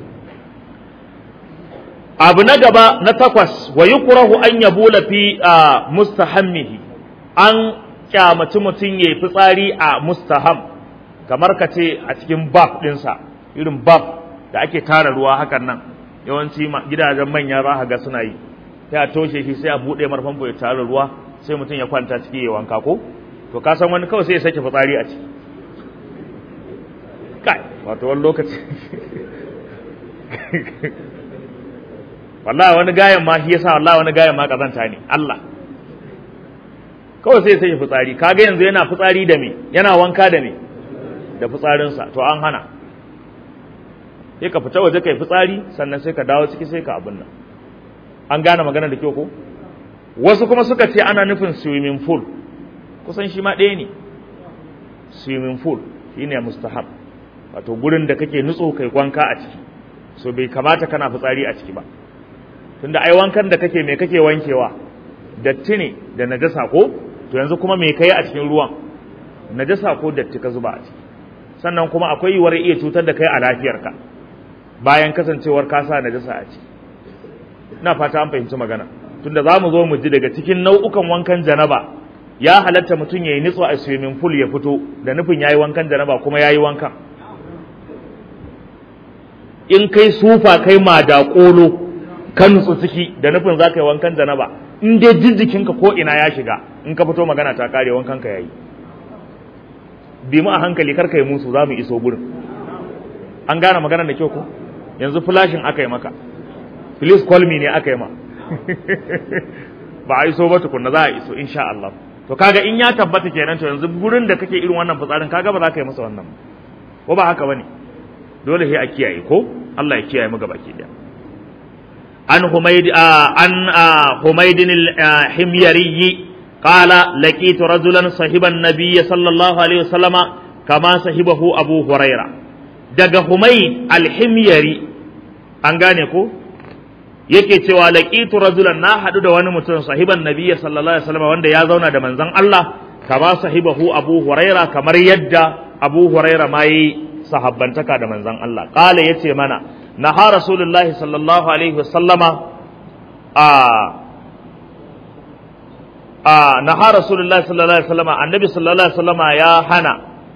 abu na gaba na takwas wa yukrahu an yabula fi mustahammihi an kyamaci mutum yayi fitsari a mustaham kamar ka ce a cikin baf ɗinsa irin baf da ake tara ruwa hakan nan yawanci gidajen manya za ga suna yi sai a toshe shi sai a buɗe marfan ya tara ruwa sai mutum ya kwanta ciki ya wanka ko to ka san wani kawai sai ya sake fitsari a ciki kai wato wani lokaci wallahi wani gayan ma shi yasa wallahi wani gayan ma kazanta ne Allah kawai sai sai fitsari kaga yanzu yana fitsari da me yana wanka da me da fitsarinsa to an hana sai ka fita waje kai fitsari sannan sai ka dawo ciki sai ka abin nan an gane magana da kyau ko wasu kuma suka ce ana nufin swimming pool kusan shi ma ɗaya ne swimming pool shine mustahab wato gurin da kake nutso kai wanka a ciki so bai kamata kana fitsari a ciki ba tunda ai wankan da kake me kake wankewa datti ne da najasa ko to yanzu kuma me kai a cikin ruwan najasa ko datti ka zuba a ciki sannan kuma akwai yiwuwar iya cutar da kai a lafiyarka bayan kasancewar ka sa najasa a ciki ina fata an fahimci magana tunda za mu zo mu ji daga cikin nau'ukan wankan janaba ya halatta mutum ya yi nitso a swimming pool ya fito da nufin ya yi wankan janaba kuma ya yi wankan in kai sufa kai ma da ƙolo ka nutsu ciki da nufin za ka yi wankan janaba in dai jijjikinka ko ina ya shiga in ka fito magana ta kare wankan ka yayi bi mu a hankali kar kai musu za mu iso gurin an gane magana da kyau ko yanzu flashing aka yi maka please call me ne aka yi ma ba a iso ba tukunna za a iso insha Allah to kaga in ya tabbata kenan to yanzu gurin da kake irin wannan fitsarin kaga ba za ka yi masa wannan ko ba haka bane dole sai a kiyaye ko Allah ya kiyaye mu gaba ki daya an humayd an humayd al-himyari قال لقيت رجلا صاحب النبي صلى الله عليه وسلم كما صاحبه أبو هريرة دق حميد الحميري أنغاني ko yake cewa laqitu rajulan na hadu da wani mutum sahiban nabiyyi sallallahu alaihi wasallam wanda ya zauna da manzon Allah kama sahibahu Abu Huraira kamar yadda Abu Huraira ma yi sahabbantaka da manzon Allah qala yace mana naha rasulullahi sallallahu alaihi wasallama a a naha rasulullahi sallallahu alaihi wasallama annabi sallallahu alaihi wasallama ya hana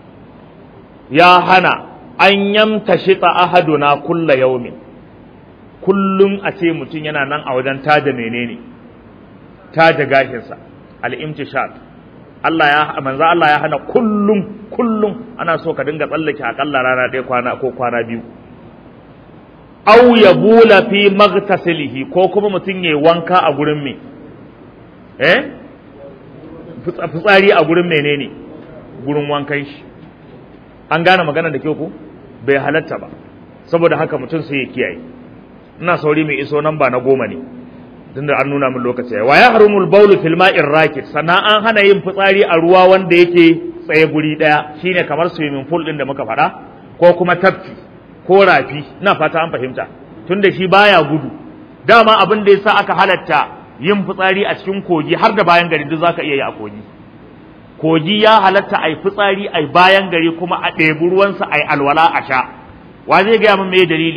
ya hana an yamtashita ahaduna kulla yaumin kullum a ce mutum yana nan a wajen taja menene taja gashinsa al-imtishat Allah ya manzo Allah ya hana kullum kullum ana so ka dinga tsallake akalla rana ɗaya kwana ko kwana biyu aw yabula fi maghtasilihi ko kuma mutum yayi wanka a gurin me eh fitsari a gurin menene gurin wankan shi an gane magana da kyau ko bai halatta ba saboda haka mutum sai ya kiyaye ina sauri mai iso nan ba na goma ne tunda an nuna min lokaci wa ya harumul baulu fil ma'ir rakit sannan an hana yin fitsari a ruwa wanda yake tsaye guri daya shine kamar swimming pool din da muka faɗa ko kuma tafki ko rafi ina fata an fahimta tunda shi baya gudu dama abin da yasa aka halatta yin fitsari a cikin kogi har da bayan gari duk zaka iya yi a kogi kogi ya halatta ai fitsari ai bayan gari kuma a ɗebi ruwansa ai alwala a sha wa zai gaya min me dalili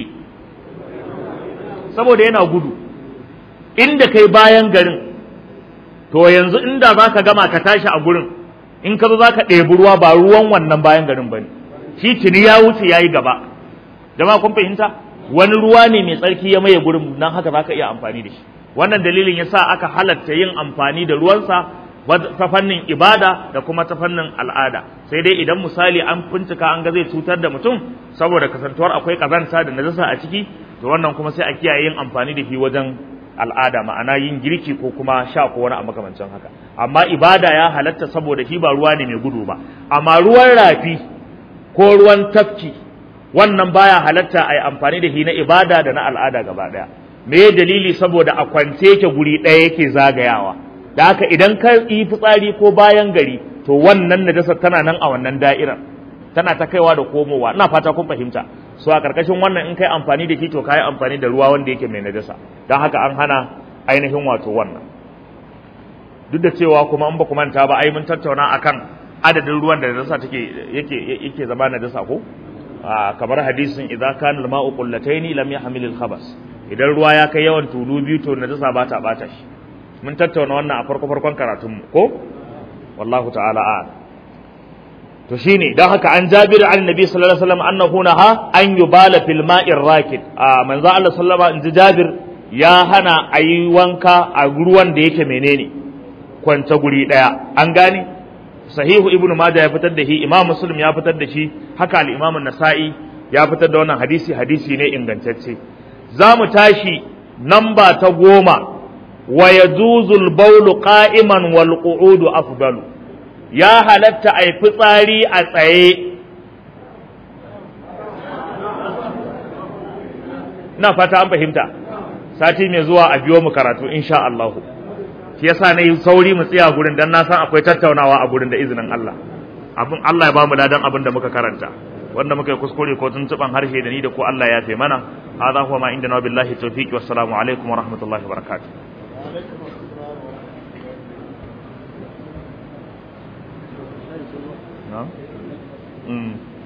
saboda yana gudu inda kai bayan garin to yanzu inda za ka gama ka tashi a gurin in ka zo za ka ɗebi ruwa ba ruwan wannan bayan garin ba ne shi tuni ya wuce ya yi gaba jama'a kun fahimta wani ruwa ne mai tsarki ya maye gurin nan haka za ka iya amfani da shi wannan dalilin ya sa aka halatta yin amfani da ruwansa ta fannin ibada da kuma ta fannin al'ada sai dai idan misali an bincika an ga zai cutar da mutum saboda kasantuwar akwai kazanta da najasa a ciki to wannan kuma sai a kiyaye yin amfani da shi wajen al'ada ma'ana yin girki ko kuma sha ko wani a makamancin haka amma ibada ya halatta saboda shi ba ruwa ne mai gudu ba amma ruwan rafi ko ruwan tafki wannan baya halatta a yi amfani da shi na ibada da na al'ada gaba daya me dalili saboda a kwance yake guri ɗaya yake zagayawa da haka idan ka yi fitsari ko bayan gari to wannan najasa tana nan a wannan da'irar tana ta kaiwa da komowa ina fata kun fahimta so a karkashin wannan in kai amfani da shi to kai amfani da ruwa wanda yake mai najasa don haka an hana ainihin wato wannan duk da cewa kuma an ba ku manta ba ai mun tattauna akan adadin ruwan da najasa take yake yake zama najasa ko kamar hadisin idza kana al-ma'u qullataini lam yahmil al-khabas idan ruwa ya kai yawan tulu biyu to najasa ba ta bata shi mun tattauna wannan a farko farkon karatun mu ko wallahu ta'ala a'lam to shine dan haka an Jabir an Nabi sallallahu alaihi wasallam annahu naha an yubala fil ma'ir rakid a manzo Allah sallallahu alaihi wasallam Jabir ya hana ayi wanka a ruwan da yake menene kwanta guri daya an gane sahihu ibnu majah ya fitar da shi imam muslim ya fitar da shi haka al-imam an-nasa'i ya fitar da wannan hadisi hadisi ne ingantacce za mu tashi namba ta goma wa yajuzul bawlu qa'iman wal qu'udu afdalu ya halatta a yi fitsari a tsaye na fata an fahimta sati mai zuwa a biyo mu karatu insha Allah shi yasa na yi sauri mu tsaya gurin dan na san akwai tattaunawa a gurin da izinin Allah abin Allah ya bamu ladan abin da muka karanta wanda muka yi kuskure ko tuntuban harshe da ni da ko Allah ya fe mana hadha huwa ma indana billahi tawfiq wassalamu alaikum wa rahmatullahi wa barakatuh نعم